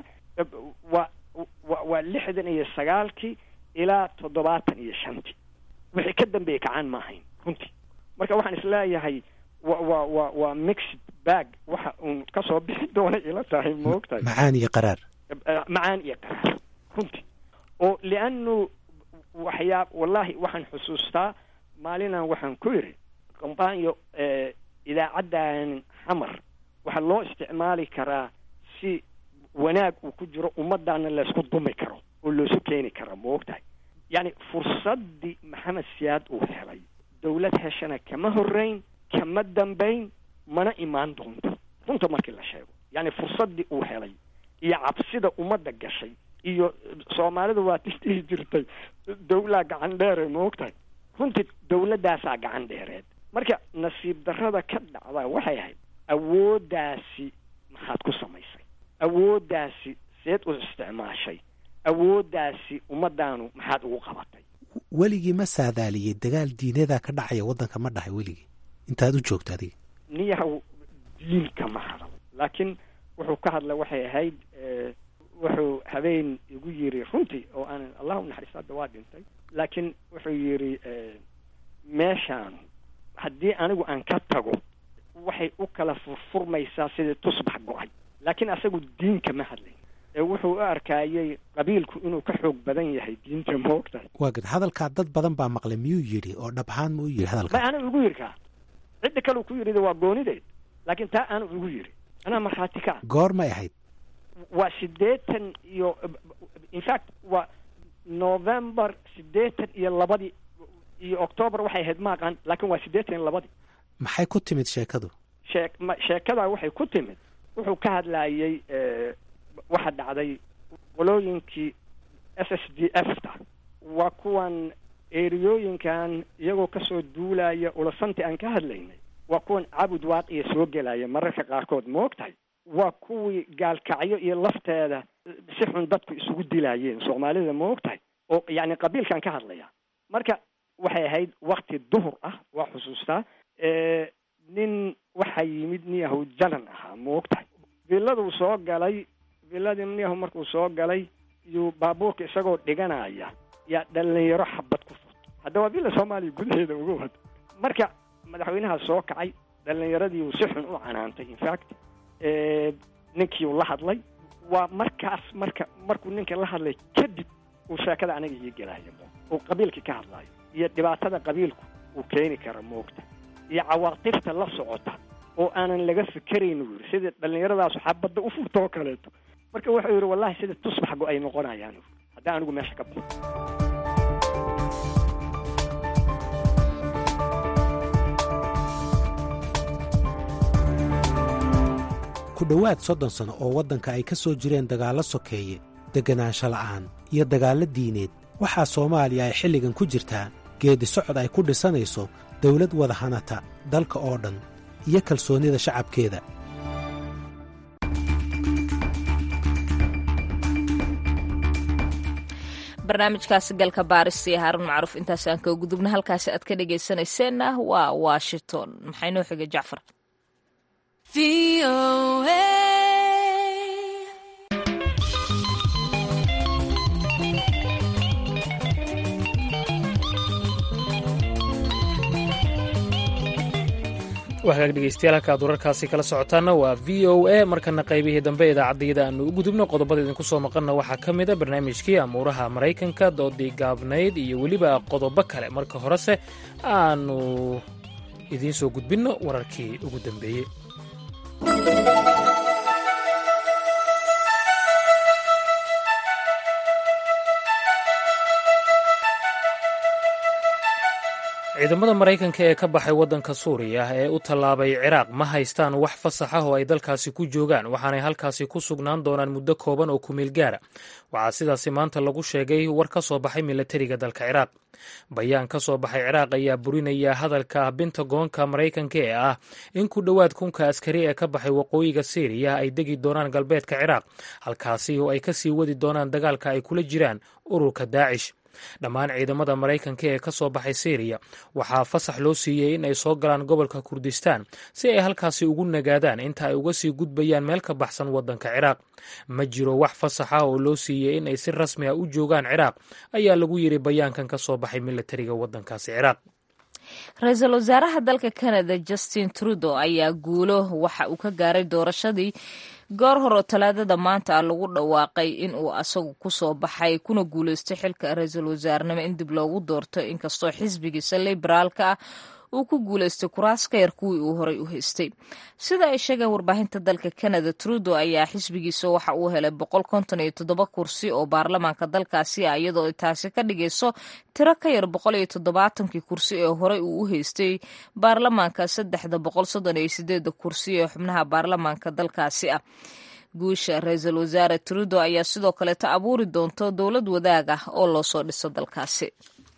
S12: waa wa waa lixdan iyo sagaalkii ilaa toddobaatan iyo shantii wixii ka dambeeyey kacaan ma ahayn runtii marka waxaan isleeyahay wa wa wa waa mixed bag waxa uun kasoo bixi doona ila tahay ma og tahay
S10: macaan iyo qaraar
S12: macaan iyo qaraar runtii oo lianu waxyaab wallahi waxaan xusuustaa maalinaan waxaan ku yidhi kombaanyo idaacaddan xamar waxaa loo isticmaali karaa si wanaag uu ku jiro ummaddaana laysku dumi karo oo loosu keeni karo ma og tahay yacni fursaddii maxamed siyaad uu helay dawlad heshana kama horreyn kama dambayn mana imaan doonto runta markii la sheego yacni fursaddii uu helay iyo cabsida ummadda gashay iyo soomaalida waa tisdhihi jirtay dawlaa gacan dheere ma og tahay runtii dawladdaasaa gacan dheereed marka nasiib darrada ka dhacda waxay ahayd awooddaasi maxaad ku samaysay awooddaasi seed u isticmaashay awooddaasi ummaddaanu maxaad ugu qabatay
S10: weligii ma saadaaliyey dagaal diinadaa ka dhacaya waddanka ma dhahay weligii intaad u joogto adiga
S12: niyahow diinka ma hadal laakiin wuxuu ka hadla waxay ahayd wuxuu habeen igu yiri runtii oo aanan allah u naxariisto hadda waa dhintay laakiin wuxuu yidhi meeshaan haddii anigu aan ka tago waxay u kala furfurmaysaa sidii tusbax go-ay laakiin asagu diinka ma hadlayn ee wuxuu u arkaayey qabiilku inuu ka xoog badan yahay diinta ma og tahay
S10: waa gad hadalkaa dad badan baa maqlay miyuu yidhi oo dhab ahaan ma u yidhi hadalka
S12: ma ana igu yidhi kaa cidda kale ku yidhida waa goonideed laakiin taa aanu igu yidhi anaa markhaati ka
S10: goor may ahayd
S12: waa siddeetan iyo in fact waa november siddeetan iyo labadii iyo octoobar waxay ahayd ma aqaan laakiin waa siddeetan iyo labadii
S10: maxay ku timid sheekadu
S12: shee ma sheekadaa waxay ku timid wuxuu ka hadlaayey waxa dhacday qolooyinkii s s d f ta waa kuwan eriyooyinkan iyagoo kasoo duulaya ulasanti aan ka hadlaynay waa kuwan cabud waaqiya soo gelaya mararka qaarkood ma og tahay waa kuwii gaalkacyo iyo lafteeda si xun dadku isugu dilaayeen soomaalida ma og tahay oo yacni qabiilkan ka hadlaya marka waxay ahayd wakti duhur ah waa xusuustaa nin waxaa yimid niyahow jalan ahaa ma og tahay villaduu soo galay villadii niyahow markuu soo galay iyuu baabuurka isagoo dhiganaya yaa dhalinyaro xabad ku furto hadda waa villa soomaaliya gudaheeda uga wada marka madaxweynaha soo kacay dhalinyaradii uu si xun u canaantay infact ninkii uu la hadlay waa markaas marka markuu ninka la hadlay kadib uu sheekada aniga ii gelaayo uu qabiilkii ka hadlaayo iyo dhibaatada qabiilku uu keeni kara moogta iyo cawaatifta la socota oo aanan laga fikerayn uu yidhi sidii dhallinyaradaasu xabadda u furto oo kaleeto marka wuxuu yidhi wallahi sida tusbax go ay noqonayaan haddii anigu meesha ka baxo
S10: ku dhowaad soddon sano oo waddanka ay ka soo jireen dagaallo sokeeye degganaansho la'aan iyo dagaallo diineed waxaa soomaaliya ay xilligan ku jirtaa geeddi socod ay ku dhisanayso dawlad wada hanata dalka oo dhan iyo kalsoonnida shacabkeeda
S1: barnaamijkaasi galka baarista iyo haarun macruuf intaas aan kaga gudubna halkaasi aad ka dhegaysanayseena waa washington maxay noo xigay jacfar
S2: waxaag dhegeystayaal halkaad wararkaasi kala socotaana waa v o a markana qaybihii dambe idaacaddayada aanu u gudubno qodobada idinku soo maqanna waxaa ka mid a barnaamijkii amuuraha maraykanka doodii gaabnayd iyo weliba qodobo kale marka horese aanu idiin soo gudbinno wararkii ugu dambeeyey ciidamada maraykanka ee ka baxay waddanka suuriya ee u tallaabay ciraaq ma haystaan wax fasax ah oo ay dalkaasi ku joogaan waxaanay halkaasi ku sugnaan doonaan muddo kooban oo kumeel gaara waxaa sidaasi maanta lagu sheegay war ka soo baxay milatariga dalka ciraaq bayaan ka soo baxay ciraaq ayaa burinaya hadalka bentagoonka maraykanka ee ah in ku dhowaad kunka askari ee ka baxay waqooyiga siiriya ay degi doonaan galbeedka ciraaq halkaasi oo ay ka sii wadi doonaan dagaalka ay kula jiraan ururka daacish dhammaan ciidamada maraykanka ee ka soo baxay siiriya waxaa fasax loo siiyey in ay soo galaan gobolka kurdistaan si ay halkaasi ugu nagaadaan inta ay uga sii gudbayaan meel ka baxsan waddanka ciraaq ma jiro wax fasax ah oo loo siiyey in ay si rasmi ah u joogaan ciraaq ayaa lagu yidhi bayaankan ka soo baxay milatariga waddankaasi ciraaq
S1: ra-iisul wasaaraha dalka canada justin trudeau ayaa guulo waxa uu ka gaaray doorashadii goor hore talaadada maanta lagu dhawaaqay in uu asagu kusoo baxay kuna guuleystay xilka ra-iisul wasaarnimo in dib loogu doorto inkastoo xisbigiisa liberaalka ah uu ku guuleystay kuraas ka yar kuwii uu horay u haystay sida ay sheegeen warbaahinta dalka canada trudeau ayaa xisbigiisa waxa uu helay boqol konton iyo toddoba kursi oo baarlamaanka dalkaasi ah iyadoo taasi ka dhigayso tiro ka yar boqol iyo toddobaatankii kursi ee horey uu u haystay baarlamaanka saddexda boqol soddon iyo sideeda kursi ee xubnaha baarlamaanka dalkaasi ah guusha ra-iisul wasaare trudeau ayaa sidoo kaleeta abuuri doonto dowlad wadaag ah oo loo soo dhiso dalkaasi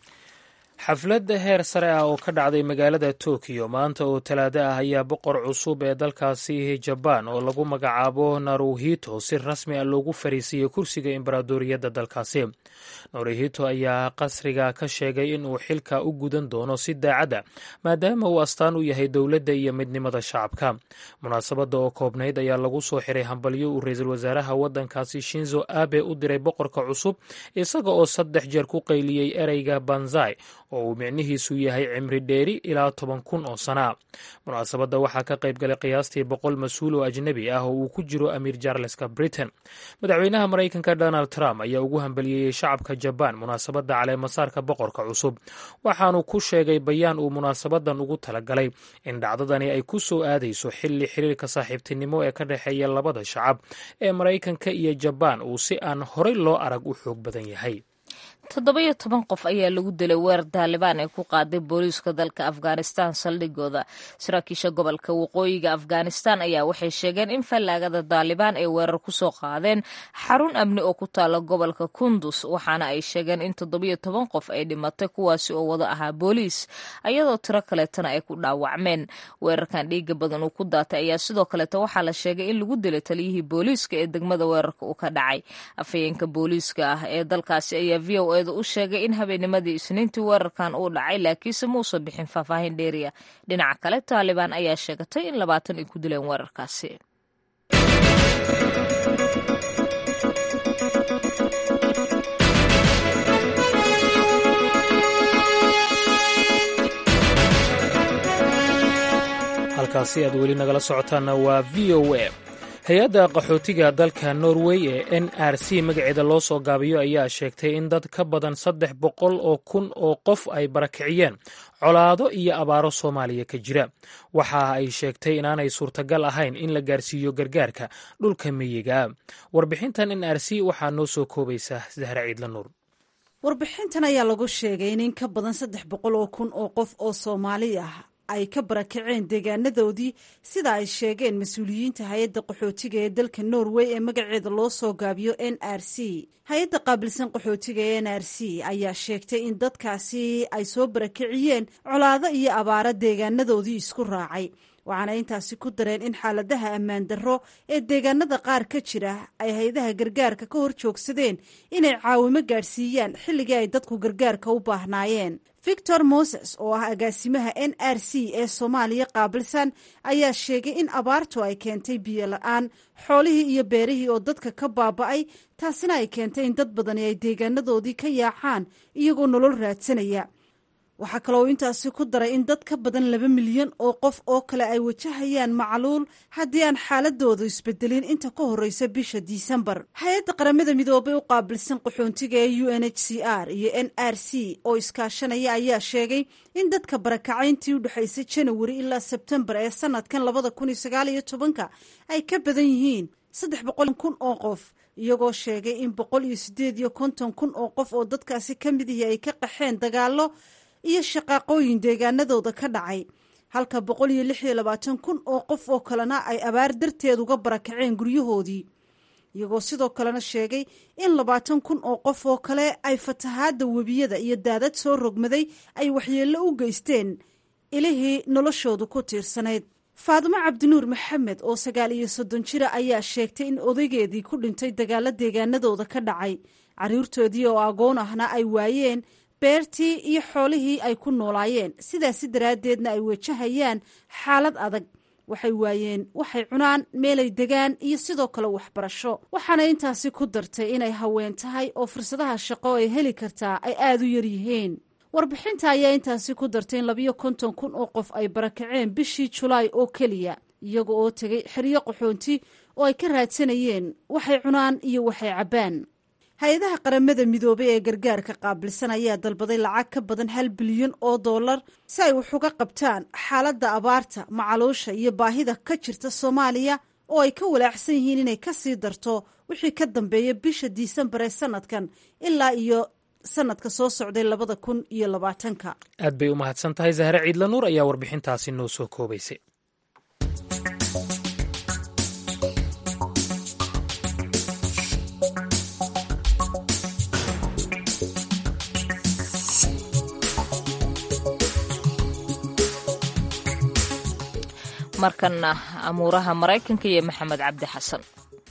S2: xafladda heer sare ah oo ka dhacday magaalada tokiyo maanta oo talaado ah ayaa boqor cusub ee dalkaasi jabaan oo lagu magacaabo naruhito si rasmi ah loogu fariisiiyey kursiga embaradoriyadda dalkaasi naruhito ayaa qasriga ka sheegay in uu xilka u gudan doono si daacadda maadaama uu astaan u yahay dowladda iyo midnimada shacabka munaasabadda oo koobnayd ayaa lagu soo xiray hambalyo uu ra-iisul wasaaraha waddankaasi shinzo abe u diray boqorka cusub isaga oo saddex jeer ku qayliyey ereyga banzai oo uu micnihiisu yahay cimri dheeri ilaa toban kun oo sana munaasabadda waxaa ka qayb galay qiyaastii boqol mas-uul oo ajnebi ah oo uu ku jiro amiir jarleska britain madaxweynaha maraykanka donald trump ayaa ugu hambaliyeeyey shacabka jabaan munaasabadda caleemasaarka boqorka cusub waxaanu ku sheegay bayaan uu munaasabadan ugu talagalay in dhacdadani ay ku soo aadayso xilli xiriirka saaxiibtinimo ee ka dhexeeya labada shacab ee maraykanka iyo jabaan uu si aan horey loo arag u xoog badan yahay
S1: toddoba-iyo toban qof ayaa lagu dilay weerar taalibaan ee ku qaaday booliiska dalka afghanistan saldhigooda saraakiisha gobolka waqooyiga afghanistan ayaa waxay sheegeen in fallaagada taalibaan ay weerar kusoo qaadeen xarun amni oo ku taala gobolka kundus waxaana ay sheegeen in toddoba-iyo toban qof ay dhimatay kuwaasi oo wada ahaa booliis ayadoo tiro kaleetana ay ku dhaawacmeen weerarkan dhiiga badan uu ku daatay ayaa sidoo kaleeta waxaa la sheegay in lagu dilay taliyihii booliiska ee degmada weerarka uu ka dhacay afhayeenka booliiska ah ee dalkaasi ayaa v o u sheegay in habeennimadii isniintii weerarkan uu dhacay laakiinse muusan bixin faahfaahin dheeriya dhinaca kale taalibaan ayaa sheegatay in labaatan ay ku dileen weerarkaasi
S2: halkaasi aad weli nagala socotaanna waa v o a hay-adda qaxootiga dalka norway ee n r c magaceeda loo soo gaabiyo ayaa sheegtay in dad ka badan saddex boqol oo kun oo qof ay barakiciyeen colaado iyo abaaro soomaaliya ka jira waxa ay sheegtay inaanay suurtagal ahayn in la gaarsiiyo gargaarka dhulka miyiga warbixintan n r c waxaa noo soo koobaysa zahra ciidla nuur
S13: warbixintan ayaa lagu sheegay in in ka badan saddex boqol oo kun oo qof oo soomaali ah ay ka barakaceen deegaanadoodii sida ay sheegeen mas-uuliyiinta hay-adda qaxootiga ee dalka norway ee magaceeda loo soo gaabiyo n r c hay-adda qaabilsan qaxootiga ee n r c ayaa sheegtay in dadkaasi ay soo barakiciyeen colaado iyo abaaro deegaanadoodii isku raacay waxaana intaasi ku dareen in xaaladaha ammaan darro ee deegaanada qaar ka jira ay hay-adaha gargaarka ka hor joogsadeen inay caawimo gaadhsiiyaan xilligii ay dadku gargaarka u baahnaayeen victor moses oo ah agaasimaha n r c ee soomaaliya qaabilsan ayaa sheegay in abaartu ay keentay biyo la-aan xoolihii iyo beerihii oo dadka ka baaba'ay taasina ay keentay in dad badani ay deegaanadoodii ka yaacaan iyagoo nolol raadsanaya waxaa kaloo intaasi ku daray in dad ka badan laba milyan oo qof oo kale ay wajahayaan macluul haddii aan xaaladoodu isbedelin inta ka horreysa bisha disembar hay-adda qaramada midoobay u qaabilsan qaxoontiga ee u n h c r iyo n r c oo iskaashanaya ayaa sheegay in dadka barakacayntii u dhexaysay janawari ilaa sebtembar ee sanadkan labada kun iyo sagaal iyo tobanka ay ka badan yihiin saddex boqol kun oo qof iyagoo sheegay in boqol iyo sideed iyo konton kun oo qof oo dadkaasi ka mid ihi ay ka qaxeen dagaallo iyo shaqaaqooyin deegaanadooda ka dhacay halka boqol iyo lix iyo labaatan kun oo qof oo kalena ay abaar darteed uga barakaceen guryahoodii iyagoo sidoo kalena sheegay in labaatan kun oo qof oo kale ay fatahaadda webiyada iyo daadad soo rogmaday ay waxyeello u geysteen ilihii noloshoodu ku tiirsanayd faadimo cabdinuur maxamed oo sagaal iyo soddon jira ayaa sheegtay in odaygeedii ku dhintay dagaalo deegaanadooda ka dhacay carruurtoodii oo agoon ahna ay waayeen beertii iyo xoolihii ay ku noolaayeen sidaasi daraaddeedna ay wajahayaan xaalad adag waxay waayeen waxay cunaan meelay degaan iyo sidoo kale waxbarasho waxaana intaasi ku dartay inay haween tahay oo fursadaha shaqo ay heli kartaa ay aada u yaryihiin warbixinta ayaa intaasi ku dartay in labiyo konton kun oo qof ay barakaceen bishii julaay oo keliya iyaga oo tegay xeryo qaxoonti oo ay ka raadsanayeen waxay cunaan iyo waxay cabbaan hay-adaha qaramada midoobay ee gargaarka qaabilsan ayaa dalbaday lacag ka badan hal bilyan oo dollar si ay wax uga qabtaan xaaladda abaarta macaluusha iyo baahida ka jirta soomaaliya oo ay ka walaacsan yihiin inay ka sii darto wixii ka dambeeya bisha disembar ee sanadkan ilaa iyo sanadka soo socday labada kun iyo labaatanka
S2: aad bay u mahadsan tahay zahre ciidla nuur ayaa warbixintaasi noo soo koobaysay
S1: markana amuuraha maraykanka iyo maxamed cabdi xasan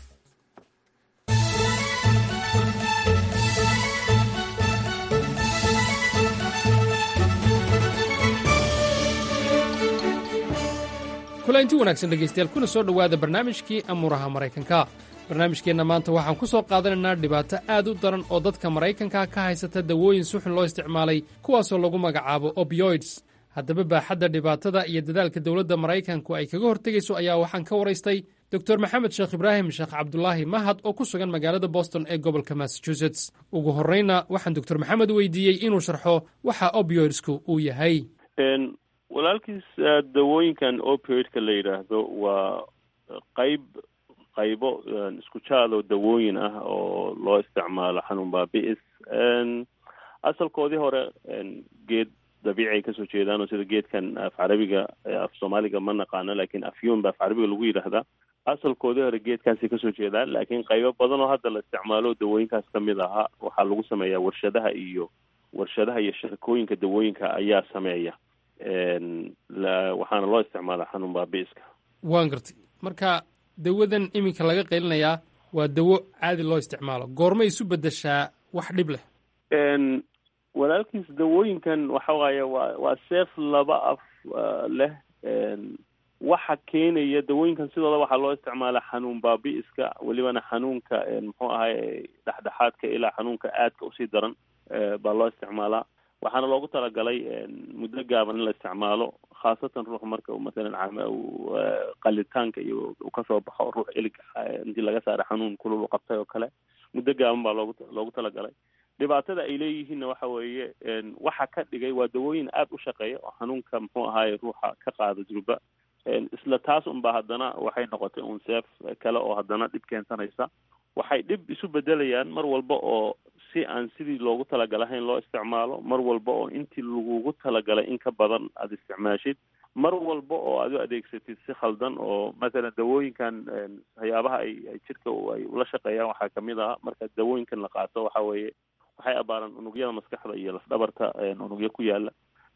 S14: kulanti wanaagsan dhegaystayaal kuna soo dhowaada barnaamijkii amuuraha maraykanka barnaamijkeenna maanta waxaan ku soo qaadanaynaa dhibaato aad u daran oo dadka maraykanka ka haysata dawooyin suxun loo isticmaalay kuwaasoo lagu magacaabo opioids haddaba baaxadda dhibaatada iyo dadaalka dowladda maraykanku ay kaga hortegayso ayaa waxaan ka waraystay dor maxamed sheekh ibraahim sheekh cabdulaahi mahad oo ku sugan magaalada boston ee gobolka massachusetts ugu horreyna waxaan doctor maxamed weydiiyey inuu sharxo waxa opioidsku uu yahay
S15: walaalkiis dawooyinkan opioidka la yidhaahdo waa qayb qaybo isku jaadoo dawooyin ah oo loo isticmaalo xanuun baabi'is asalkoodii hore geed dabiici ay kasoo jeedaan oo sida geedkan af carabiga af soomaaliga ma naqaano lakin afyun ba af carabiga lagu yidhaahdaa asalkoodii hore geedkaasay kasoo jeedaan laakiin qaybo badan oo hadda la isticmaalo dawooyinkaas kamid ahaa waxaa lagu sameeyaa warshadaha iyo warshadaha iyo shirkooyinka dawooyinka ayaa sameeya waxaana loo isticmaalaa xanuun baabi'iska
S14: waan gartay marka dawadan iminka laga qaylinayaa waa dawo caadi loo isticmaalo goormay isu bedeshaa wax dhib leh
S15: walaalkiis dawooyinkan waxa waaye waa waa seef laba af leh waxa keenaya dawooyinkan sidooda waxaa loo isticmaalaa xanuun baabi'iska welibana xanuunka muxuu ahay dhexdhexaadka ilaa xanuunka aadka usii daran baa loo isticmaalaa waxaana loogu talagalay muddo gaaban in la isticmaalo khaasatan ruux marka uu masalan qalitaanka iyo uu kasoo baxo ruux ilig intii laga saaray xanuun kulul u qabtay oo kale muddo gaaban baa loogu loogu talagalay dhibaatada ay leeyihiinna waxa weeye waxa ka dhigay waa dawooyin aada u shaqeeya oo xanuunka muxuu ahaaye ruuxa ka qaada durba isla taas unba haddana waxay noqotay un seef kale oo haddana dhib keensanaysa waxay dhib isu bedelayaan mar walba oo si aan sidii loogu talagalahayn loo isticmaalo mar walba oo intii lagugu talagalay in ka badan aada isticmaashid mar walba oo aad u adeegsatid si khaldan oo mathalan dawooyinkan waxyaabaha ay ay jirka ay ula shaqeeyaan waxaa kamid ah marka dawooyinkan la qaato waxa weeye waxay abaaraan unugyada maskaxda iyo lafdhabarta unugyo ku yaala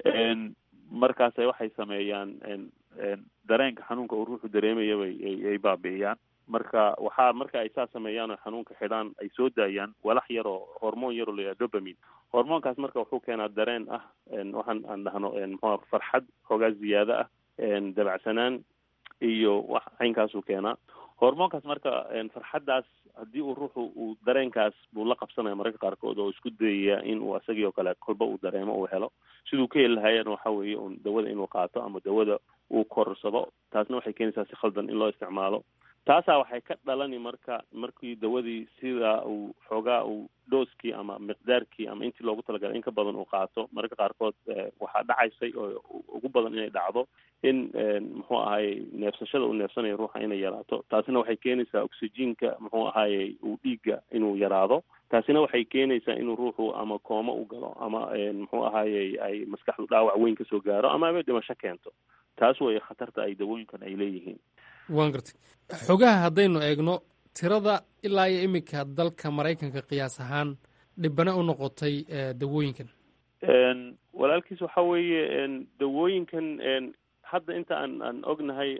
S15: markaase waxay sameeyaan dareenka xanuunka uu ruuxu dareemaya bay ay baabi'iyaan marka waxaa marka ay saa sameeyaan oo xanuunka xidhaan ay soo daayaan walax yar oo hormoon yar oo la yidhaha dopamin hormoonkaas marka wuxuu keenaa dareen ah waxaan aan dhahno muxua farxad xoogaa ziyaado ah dabacsanaan iyo wax caynkaasuu keenaa hormoonkaas marka farxaddaas haddii uu ruuxu uu dareenkaas buu la qabsanaya mararka qaarkood oo isku dayaya in uu isagii oo kale kolba uu dareemo uu helo siduu ka heli lahaayana waxa weeye un dawada inuu qaato ama dawada uu korsado taasna waxay keenaysaa si khaldan in loo isticmaalo taasaa waxay ka dhalani marka markii dawadii sidaa uu xoogaa uu dhooskii ama miqdaarkii ama intii loogu talagalay in ka badan uu qaato mararka qaarkood waxaa dhacaysay oo ugu badan inay dhacdo in muxuu ahaye neefsashada uu neefsanayo ruuxa inay yaraato taasina waxay keenaysaa oxygenka muxuu ahaye uu dhiigga inuu yaraado taasina waxay keenaysaa inuu ruuxu ama kooma u galo ama muxuu ahaye ay maskaxdu dhaawac weyn kasoo gaaro ama aba dhimasho keento taas way khatarta ay dawooyinkan ay leeyihiin
S14: waan gartay xogaha haddaynu eegno tirada ilaa iyo iminka dalka maraykanka qiyaas ahaan dhibana u noqotay dawooyinkan
S15: walaalkiis waxa weeye dawooyinkan hadda inta aan aan ognahay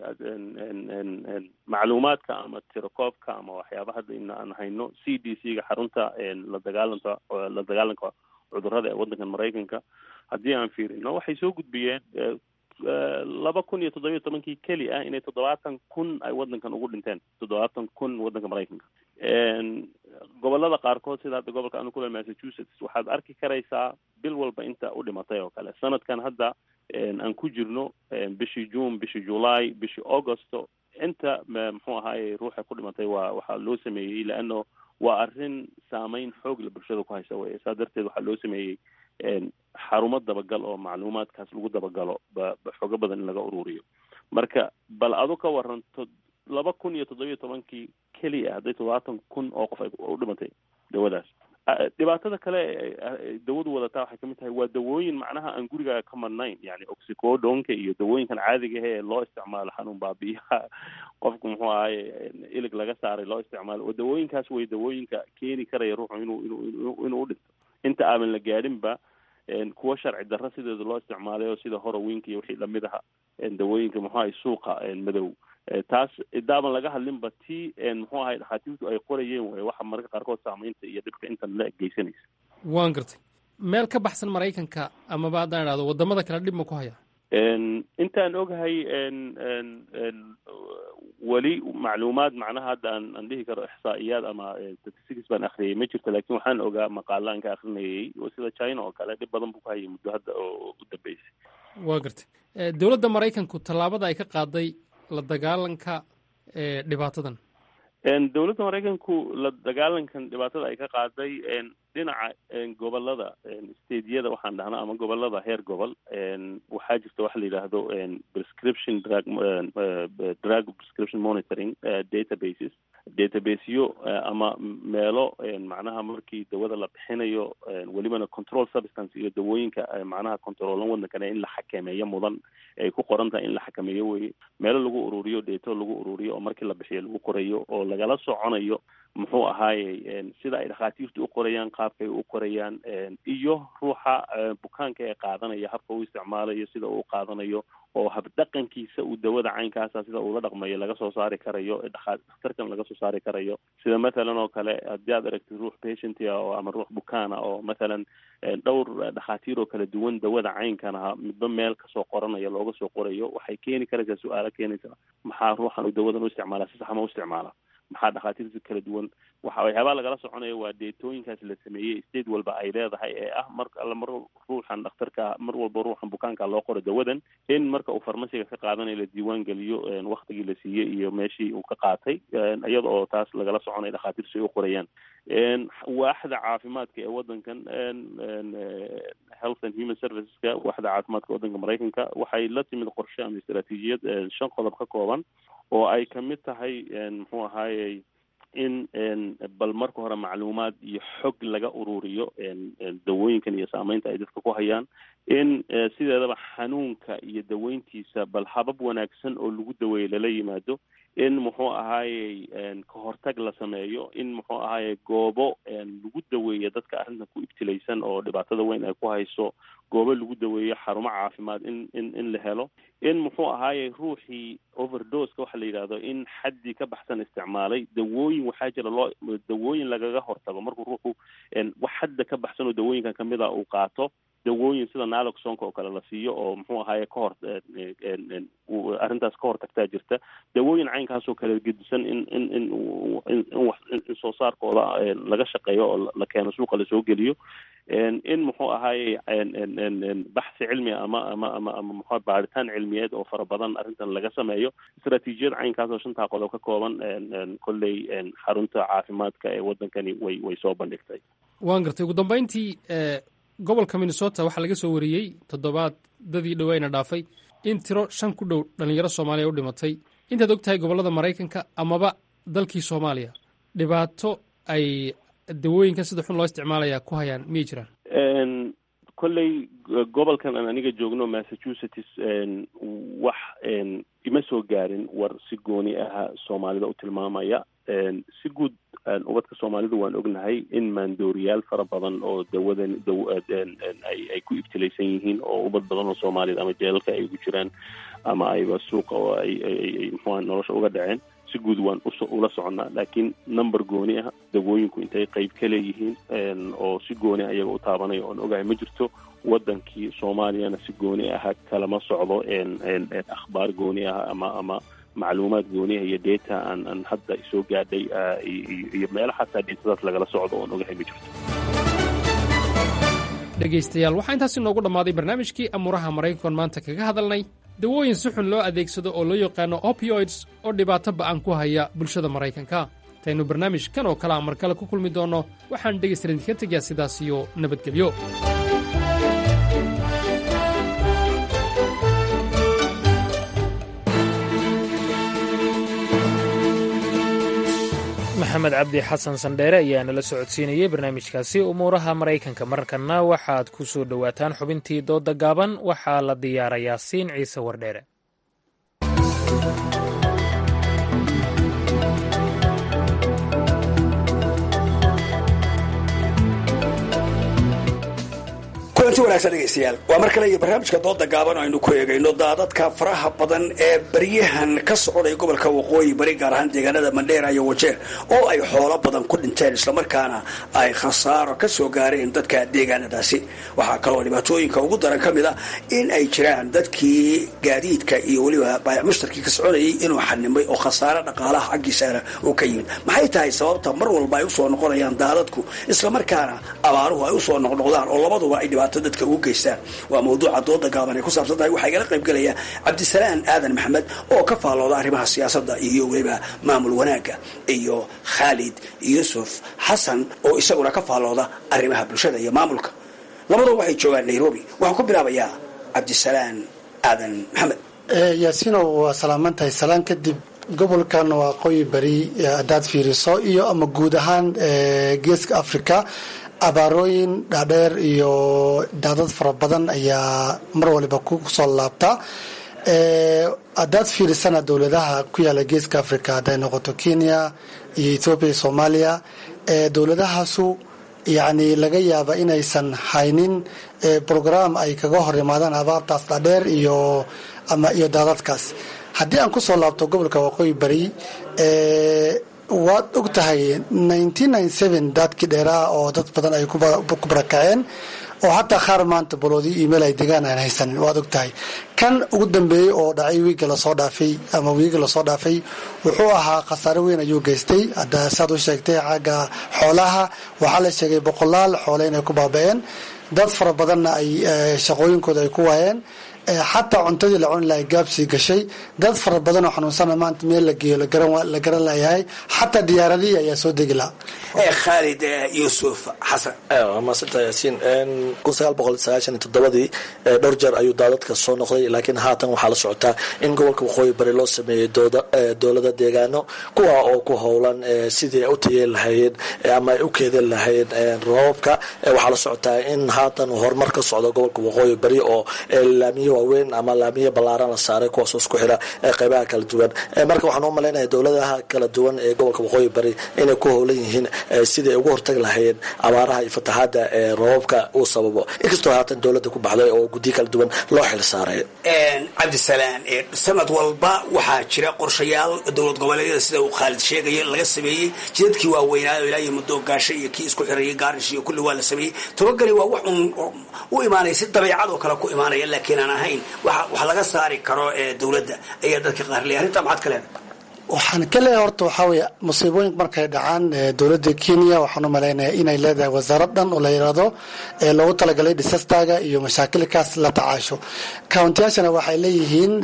S15: macluumaadka ama tirakoobka ama waxyaaba hadda ina aan hayno c d c ga xarunta la dagaalanta la dagaalanka cudurrada ee waddankan maraykanka haddii aan fiirino waxay soo gudbiyeen laba kun iyo toddobiyo tobankii keli ah inay toddobaatan kun ay waddankan ugu dhinteen toddobaatan kun waddanka maraykanka gobolada qaarkood sida hadda gobolka anu kule massachusetts waxaad arki karaysaa bil walba inta u dhimatay oo kale sanadkan hadda aan ku jirno bishii june bishii july bishii augusto inta muxuu ahaaye ruuxa ku dhimatay waa waxaa loo sameeyey leano waa arrin saameyn xoog la bulshada ku haysa weye saa darteed waxaa loo sameeyey xarumo dabagal oo macluumaadkaas lagu dabagalo ba xoogo badan in laga ururiyo marka bal adu ka waranto laba kun iyo toddobiyo tobankii keliya hadday toddobaatan kun oo qof ay u dhimatay dawadaas dhibaatada kale dawadu wadataa waxay kamid tahay waa dawooyin macnaha aan gurigaaga ka madnayn yani oxicodonka iyo dawooyinkan caadiga ahe ee loo isticmaalo xanuun baabiyaha qofku muxuu ahaye ilig laga saaray loo isticmaalo oo dawooyinkaas way dawooyinka keeni karaya ruuxu inuu inuu inuu udhinto inta aaban la gaadhinba kuwa sharci darro sideeda loo isticmaalayo sida horowinka iyo wixii lamid aha dawooyinka muxuu ahay suuqa madow taas idaaban laga hadlinba ti muxuu ahay dhakhaatiirtu ay qorayeen way waxa mararka qaarkood saamaynta iyo dhibka intan la geysanaysa
S14: waan gartay meel ka baxsan maraykanka amaba haddaan idhahdo waddamada kale dhib ma ku haya
S15: intaan ogahay weli macluumaad macnaha hadda aan aan dhihi karo ixsaa'iyaad ama statistics baan akhriyay ma jirto laakiin waxaan ogaa maqaalaan ka akrinayay sida china oo kale dhib badan buu ku hayay muddo hadda oo u dambeysay
S14: waa gartay dowladda maraykanku tallaabada ay ka qaaday la dagaalanka dhibaatadan
S15: dowladda maraykanku la dagaalankan dhibaatada ay ka qaaday dhinaca gobolada stadiyada waxaan dhahnaa ama gobolada heer gobol waxaa jirta waxa la yidhaahdo prescription drug drug prescription monitoring databases databaseyo ama meelo macnaha markii dawada la bixinayo welibana control substance iyo dawooyinka macnaha controolan waddankane in la xakameeyo mudan ay ku qoran tahay in la xakameeyo weye meelo lagu ururiyo deeto lagu ururiyo oo markii la bixiyo lagu qorayo oo lagala soconayo muxuu ahaaye sida ay dhakhaatiirtu u qorayaan qaabkay u qorayaan iyo ruuxa bukaanka ee qaadanaya habka uu isticmaalayo sida uu qaadanayo oo habdhaqankiisa uu dawada caynkaasa sida uula dhaqmayo laga soo saari karayo dhakhtarkan laga soo saari karayo sida mathalan oo kale haddii aad aragtid ruux patientia oo ama ruux bukaana oo mathalan dhowr dhakhaatiir oo kala duwan dawada caynkan aha midba meel kasoo qoranaya looga soo qorayo waxay keeni karaysaa su-aalo keenaysa maxaa ruuxan uu dawadan u isticmaala si saxma u isticmaala maxaa dhakhaatiirta kala duwan waxa waxyaabaa lagala soconaya waa deetooyinkaas la sameeyey state walba ay leedahay ee ah mar alla mar ruuxan dhakhtarka mar walba ruuxan bukaanka loo qoro dawadan in marka uu farmasiga ka qaadanayo la diiwaan geliyo waktigii la siiyey iyo meeshii uu ka qaatay iyada oo taas lagala soconaya dhakhaatiirtu ay u qorayaan waaxda caafimaadka ee wadankan health and human serviceska waaxda caafimaadka wadanka maraykanka waxay la timid qorshe ama istaraatiijiyad shan qodob ka kooban oo ay kamid tahay muxuu ahaayey in bal marka hore macluumaad iyo xog laga ururiyo dawooyinkan iyo saameynta ay dadka ku hayaan in sideedaba xanuunka iyo daweyntiisa bal habab wanaagsan oo lagu daweeyo lala yimaado in muxuu ahaayey ka hortag la sameeyo in muxuu ahaayey goobo lagu daweeyo dadka arrintan ku ibtilaysan oo dhibaatada weyn ay ku hayso goobo lagu daweeyo xarumo caafimaad in in in la helo in muxuu ahaayey ruuxii overdoska waxa la yidhahdo in xaddii ka baxsan isticmaalay dawooyin waxaa jira loo dawooyin lagaga hortago markuu ruuxu wax xadda ka baxsan oo dawooyinkan kamid a uu qaato dawooyin sida naloxonka oo kale la siiyo oo muxuu ahaaye ka hor arrintaas ka hor tagtaa jirta dawooyin caynkaasoo kale gedisan in in in in in soo saarkooda laga shaqeeyo oo la keeno suuqa lasoo geliyo in muxuu ahaaye baxsi cilmi ama ama ama ama muxua baaritaan cilmiyeed oo fara badan arrintan laga sameeyo istaraatiijiyad caynkaas oo shantaa qodob ka kooban kolley xarunta caafimaadka ee wadankani way way soo bandhigtay
S14: waan gartay ugu dambeyntii gobolka minnesota waxaa laga soo wariyey toddobaad dadii dhoweyna dhaafay in tiro shan ku dhow dhalinyaro soomaaliya u dhimatay intaad og tahay gobollada maraykanka amaba dalkii soomaaliya dhibaato ay dawooyinkan sida xun loo isticmaalaya ku hayaan miyay jiraan
S15: kolley gobolkan aan aniga joogno massachusetts wax ima soo gaarin war si gooni aha soomaalida u tilmaamaya si guud ubadka soomaalidu waan ognahay in maandooriyaal fara badan oo dawadan ay ay ku ibtilaysan yihiin oo ubad badan oo soomaaliyad ama jeelalka ay ugu jiraan ama ayba suuqa oo ay ay muxua nolosha uga dhaceen si guud waan ula soconnaa laakiin number gooni ah dawooyinku intay qeyb ka leeyihiin oo si gooni ayaga u taabanaya oon ogahay ma jirto wadankii soomaaliyana si gooni aha kalama socdo akhbaar gooni ah ama ama macluumaad gooniha iyo data aan aan hadda soo gaadhay iyo meelo xataa deetadaas lagala socdo oon ogahay ma jirto
S14: dhegaystayaal waxaa intaas inoogu dhammaaday barnaamijkii amuuraha maraykankan maanta kaga hadalnay dawooyin si xun loo adeegsado oo loo yaqaano opioids oo dhibaato ba'an ku haya bulshada maraykanka intaynu barnaamijkan oo kale a mar kale ku kulmi doonno waxaan dhegaystalan idinka tegayaa sidaas iyo nabadgelyo
S2: maxamed cabdi xasan sandheere ayaa nala socodsiinayey barnaamijkaasi umuuraha maraykanka markanna waxaad ku soo dhowaataan xubintii dooda gaaban waxaa la diyaarayaa siin ciise wardheere
S16: kulanti wanaagsan dhegaystayaal waa mar kale iyo barnaamijka dooda gaaban aynu ku eegayno daadadka faraha badan ee baryahan ka socday gobolka waqooyi bari gaar ahaan deegaanada mandheera iyo wajeer oo ay xoolo badan ku dhinteen islamarkaana ay khasaaro ka soo gaareen dadka deegaanadaasi waxaa kaloo dhibaatooyinka ugu daran ka mid a in ay jiraan dadkii gaadiidka iyo weliba baayac mushtarkii ka soconayay inuu xanimay oo khasaaro dhaqaalaha xaggiisana uu ka yimid maxay tahay sababta mar walba ay usoo noqonayaan daadadku islamarkaana abaaruhu ay usoo noqnoqdaan oo labaduba ay dhibaato dadka ugu geystaan waa mawduuca dooda gaaban ay ku saabsan tahay waxaa igala qayb gelaya cabdisalaan aadan maxamed oo ka faallooda arrimaha siyaasadda iyo weliba maamul wanaagga iyo khaalid yuusuf xasan oo isaguna ka faallooda arrimaha bulshada iyo maamulka labaduba waxay joogaan nairobi waxaan ku bilaabayaa cabdisalaan aadan maxamed
S17: yaasiinow waa salaaman tahay salaan kadib gobolkan waa qoyi bari haddaad fiiriso iyo ama guud ahaan geeska africa abaarooyin dhaadheer iyo daadad fara badan ayaa mar waliba ku soo laabta haddaad fiirisana dowladaha ku yaala geeska africa hadday noqoto kenya iyo ethoobiya iyo soomaaliya dowladahaasu yacni laga yaaba inaysan haynin brogram ay kaga hor imaadaan abaartaas dhaadheer iyo ama iyo daadadkaas haddii aan kusoo laabto gobolka waqooyi bari waad og tahay dadkii dheeraa oo dad badan ay ku barakaceen oo hataa qaar maanta baloodii email ay degaan aan haysanin waad og tahay kan ugu dambeeyey oo dhacay wiiga lasoo dhaafay ama wiiga lasoo dhaafay wuxuu ahaa khasaare weyn ayuu geystay hadda saad u sheegtay xagga xoolaha waxaa la sheegay boqolaal xoole inay ku baaba-een dad fara badanna ay shaqooyinkooda ay ku waayeen xataa cuntadii la cuni lahay gaabsii gashay dad fara badan oo xanuunsana maanta meel la geeyo la garan layahay xataa diyaaradihii ayaa soo degi laha
S16: khaalid yuusuf xasan
S18: waa maasanta yaasiin kun sagaal boqol sagaashan iyo toddobadii dhowr jeer ayuu daadadka soo noqday laakiin haatan waxaa la socotaa in gobolka waqooyi bari loo sameeyey dowlada deegaano kuwa oo ku howlan sidii u tayeen lahaayeen ama ay u keedin lahaayeen roobabka waxaa la socotaa in haatan horumar ka socdo gobolka waqooyi bari oo laamiyo waaweyn ama laamiyo ballaaran la saaray kuwaasoo isku xira qeybaha kala duwan marka waxaan u malaynaya dowladaha kala duwan ee gobolka waqooyi bari inay ku howlan yihiin sidii ay uga hortagi lahaayeen abaaraha iyo fatahaada ee roobabka uu sababo inkastoo haatan dowladda ku baxday oo guddiyo kala duwan loo xil saaray
S16: cabdisalaan sanad walba waxaa jira qorshayaal dowlad goboleedyada sida uu khaalid sheegaya laga sameeyey jidadkii waaweynaayo ilaa iyo muddo gaasho iyo kii isku xirayay gaarish iyo kulli waa la sameeyey tobageli waa wax un u imaanaya si dabeecad oo kale ku imaanaya laakiin aan ahayn wax laga saari karo dowladda ayaa dadka qaar leeyahay arrintaa maxaad ka leedahay
S17: waxaan ka leeyahay horta waxaa weeye musiibooyinka markay dhacaan dowladda kenya waxaan u malaynayaa inay leedahay wasaarad dhan oo la yidhaahdo ee loogu talagalay disastaga iyo mashaakilkaas la tacaasho countiyaashana waxay leeyihiin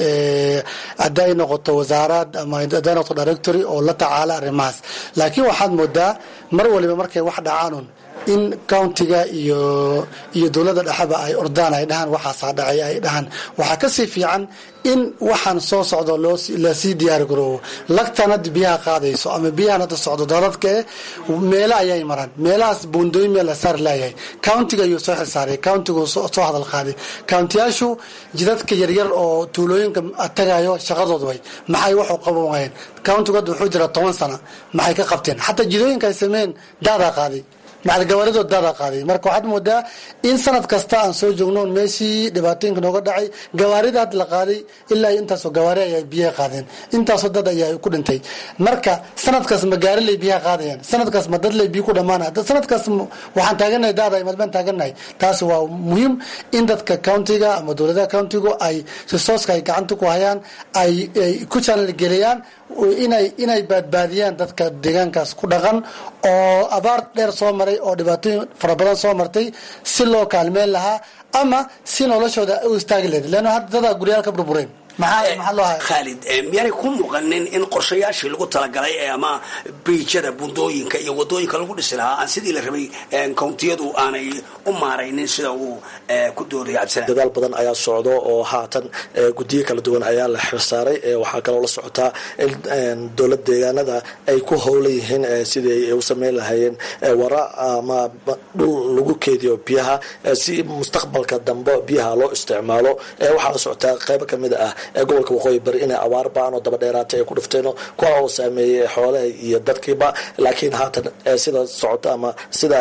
S17: hadday noqoto wasaarad ama hadday noqoto directory oo la tacaala arrimahaas laakiin waxaad moodaa mar waliba markay wax dhacaanun in countiga iyo iyo dowladda dhexeba ay ordaan ay dhahaan waxaasaa dhacay ay dhahaan waxaa kasii fiican in waxaan soo socdo lasii diyaar garoobo lagtan hadda biyaha qaadayso ama biyahan hadda socdo dadadka eh meelo ayay maraan meelahaas buundooyin meel la saari laayahay countiga ayuu soo xilsaaray countigu soo hadal qaaday countiyaashu jidadka yaryar oo tuulooyinka tagayo shaqadood way maxay waxu qaban waayeen countigu hadda wuxuu jira toban sana maxay ka qabteen xataa jidooyinka ay sameeyeen daadaa qaaday macalgabaaridoo daadaa qaaday marka waxaad moodaa in sanad kasta aan soo joogno meeshii dhibaatooyinka nooga dhacay gawaarida hadda la qaaday ilaa intaasoo gawaari ayaa biyaha qaadeen intaasoo dad ayaa ku dhintay marka sanadkaas ma gaari lay biyaha qaadayaan sanadkaas ma dad lay biyo ku dhamaanaya sanadkaas waxaan taaganahay daada madbaan taaganahay taasi waa muhiim in dadka countiga ama dowladaha countigu ay risooska ay gacanta ku hayaan ay ku channel geliyaan inay inay baadbaadiyaan dadka deegaankaas ku dhaqan oo abaar dheer soo maray oo dhibaatooyin fara badan soo martay si loo kaalmeyn lahaa ama si noloshooda u istaagi lahayd leanna hadda dadaa guryaal ka burbureen
S16: khaalid miyaanay ku muuqanin in qorshayaashii lagu talagalay ee ama biijada bundooyinka iyo wadooyinka lagu dhisi lahaa aan sidii la rabay kountiyadu aanay u maaraynin sida uu ku doodaya cabdisalaan
S18: dadaal badan ayaa socdo oo haatan guddiyo kala duwan ayaa la xirsaaray waxaa kaloo la socotaa in dowlad deegaanada ay ku howlan yihiin sidii ay u sameyn lahaayeen wara ama dhul lagu keediyo biyaha si mustaqbalka dambe biyaha loo isticmaalo waxaa la socotaa qaybo kamid ah ee gobolka waqooyi bari inay abaar baan oo daba dheeraatay ay ku dhifteeno kuwa oo saameeyey xoolaha iyo dadkiiba laakiin haatan sida socota ama sida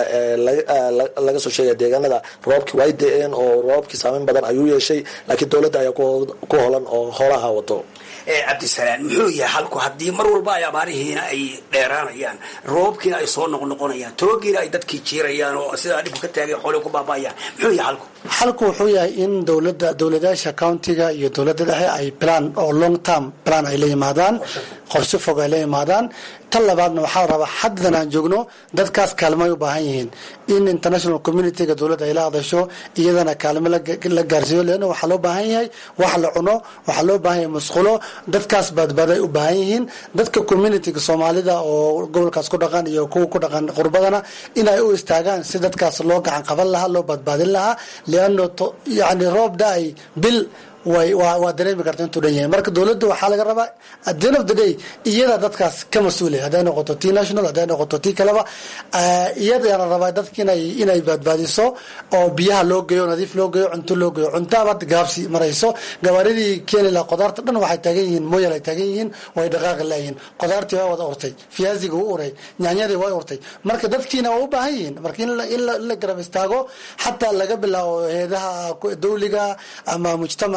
S18: laga soo sheegaya deegaanada roobkii way da-een oo roobkii saameyn badan ayuu yeeshay laakiin dowladda ayaa ku holan oo hoolaha wato
S16: cabdisalaan muxuu yahay halku haddii mar walba ay abaarihiina ay dheeraanayaan roobkiina ay soo noqnoqonayaan toogiina ay dadkii jiirayaan oo sidaa dhibku ka taagay xoolii ku baabaayaan muxuu yahay halku
S17: xalku wuxuu yahay in dowlada dowladaasha countiga iyo dowladda dhexe ay plan oo long term plan ay la yimaadaan qorshe fog ay la yimaadaan tan labaadna waxaa la rabaa xaddan aan joogno dadkaas kaalmay u baahan yihiin in international communityga dowladda ay la hadasho iyadana kaalmo la gaarsiiyo leanna waxaa loo baahan yahay wax la cuno waxaa loo baahan yahay musqulo dadkaas baadbaaday u baahan yihiin dadka communityga soomaalida oo gobolkaas ku dhaqan iyo kuwa ku dhaqan qurbadana inay u istaagaan si dadkaas loo gacan qaban lahaa loo badbaadin lahaa leano yani roob da-ay bil way waa dareemi karta intuu dhan yahay marka dowladda waxaa laga rabaa at the end of the day iyada dadkaas ka mas-uulay hadday noqoto t national hadday noqoto ti kaleba iyadaana rabaa dadka inay inay baadbaadiso oo biyaha loo geeyo nadiif loo geeyo cunto loo geeyo cuntaaba hadda gaabsi marayso gawaaridii keeni laha qudaarta dhan waxay taagan yihiin mooyal ay taagan yihiin way dhaqaaqi laayihiin qudaartii waa wada urtay fiyaasiga u uray nyaanyadii way urtay marka dadkiina waa u baahan yihiin marka in la garab istaago xataa laga bilaabo heedaha dawliga ama mujtamaca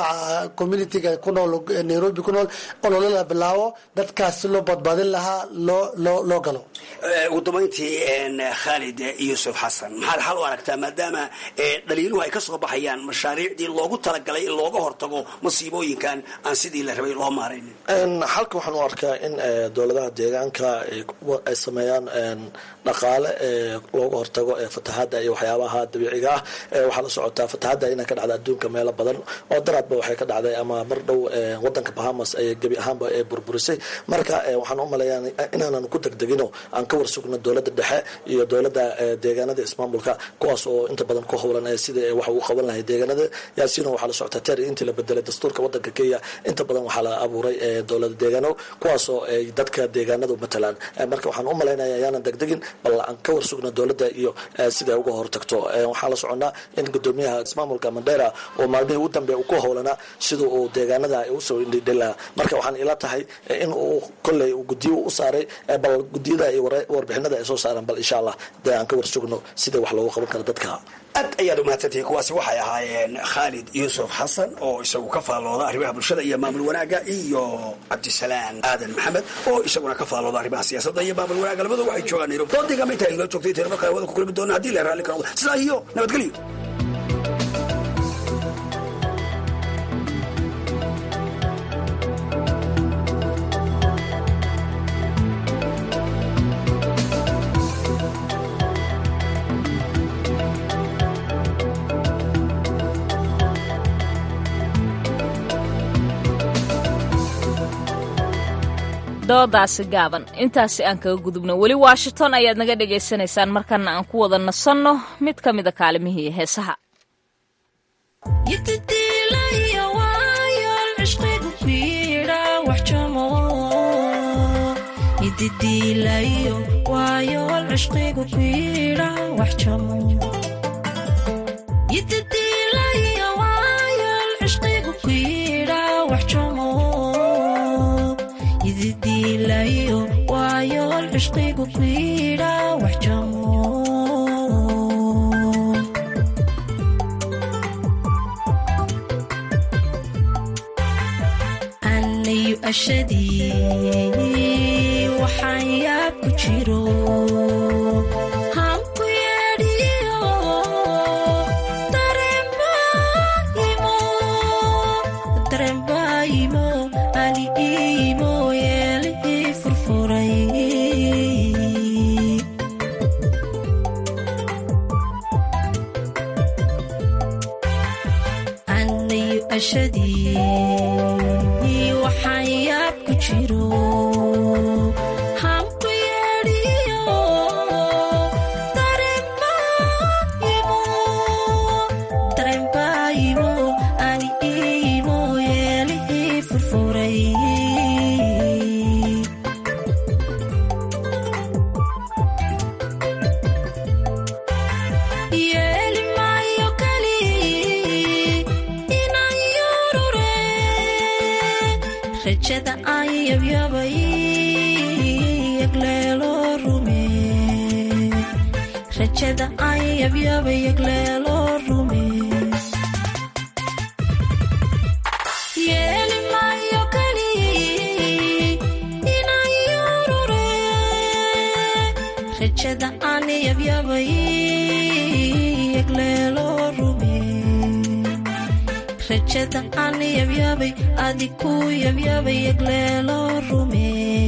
S17: mujtamaca communitiga ku nool nairobi ku nool olole la bilaabo dadkaas si loo badbaadin lahaa loo loo loo galo
S16: ugu dambayntii khaalid yuusuf xasan maxaad xal u aragtaa maadaama dhaliiluhu ay ka soo baxayaan mashaariicdii loogu talagalay in looga hortago masiibooyinkan aan sidii la rabay loo maaraynin
S18: xalka waxaan u arkaa in dowladaha deegaanka ay sameeyaan dhaqaale looga hortago fatahaada iyo waxyaabaha dabiiciga ah waxaa la socotaa fatahaada inay ka dhacda adduunka meelo badan oo daraadba waxay ka dhacday ama mar dhow wadanka bahamas ay gebi ahaanba ee burburisay marka waxaan u maleeyaa inaanan ku degdegino aan ka warsugno dowladda dhexe iyo dowladda deegaanada ismaamulka kuwaas oo inta badan ku howlan sida wax uu qaban lahay deegaanada yaasiino waxaa la socotaa ter intii la bedelay dastuurka wadanka kenya inta badan waxaa la abuuray dowlada deegaano kuwaasoo ay dadka deegaanadu matalaan marka waxaan u malaynaya yaanan degdegin bal aan ka warsugno dowladda iyo siday uga hortagto waxaan la soconaa in gudoomiyaha ismaamulka mandera oo maalmihii ugu dambe ku howlanaa sida uu deegaanada usoo indhidhila marka waxaan ila tahay in uu kolley gudiyo u saaray bal gudiyada iyo warbixinada ay soo saaraan bal insha allah dee aan ka warsugno sida wax loogu qaban karo dadka
S16: aad ayaad umahadsantihiin kuwaasi waxay ahaayeen khaalid yuusuf xasan oo isagu ka faallooda arrimaha bulshada iyo maamul wanaagga iyo cabdisalaan aadan maxamed oo isaguna ka faallooda arrimaha siyaasadda iyo maamul wanaagga labadu waxay joogaan nairobi doodiigama intaa inoo joogtay tiro marka hawada ku kulmi doona haddii la raalli ka noqdo sidaa iyo nabadgelyo
S1: doodaasi gaaban intaasi aan kaga gudubno weli washington ayaad naga dhagaysanaysaan markana aan ku wada nasanno mid ka mida kaalimihii heesaha
S19: anayu ashadii waxaan yaab ku jiro hanku yeedhiyo darembaayimo ali iimo yeelihii furfuray anayu ashadii waxaan yaab ku jiro hanku yeedhiyo darembaayimo ani iimo yeelihii furfuray yeeli maayo kali inaan yurure rajada aan yabyabay yagleelo rume rajada aan yabyabay yagleelo rume yeeli maayo kali inaan yurure rajada aan yabyabay yagleelo rume rajada aan yabyabay adiku yabyabay yagleelo rume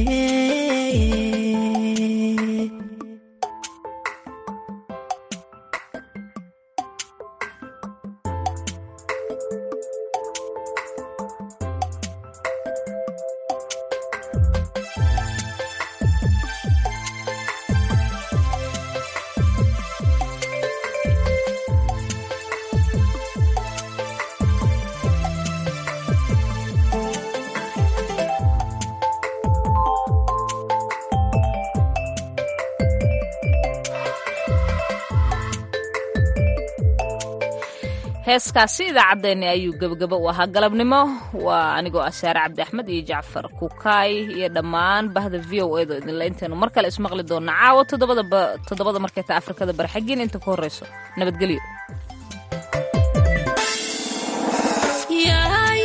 S1: heeskaasi idaacaddeenni ayuu gebagabo u ahaa galabnimo waa anigoo ah saare cabdi axmed iyo jacfar kukaay iyo dhammaan bahda v o edo idinla intaynu mar kale ismaqli doonna caawo toddobada markay ta afrikada barxagiin inta ku horrayso nabadgelyo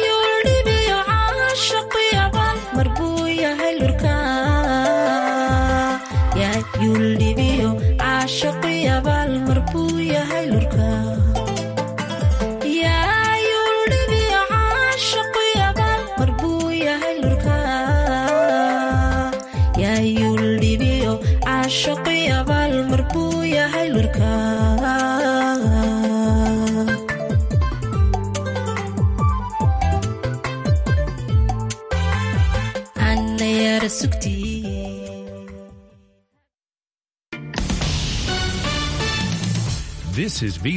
S19: yahay lurka yaa yuldhibiyo caashaqu yabaal mar buu yahay lurka yaa yuldhibiyo caashaqu yabaal mar buu yahay lurka ana yara sugtii
S20: This is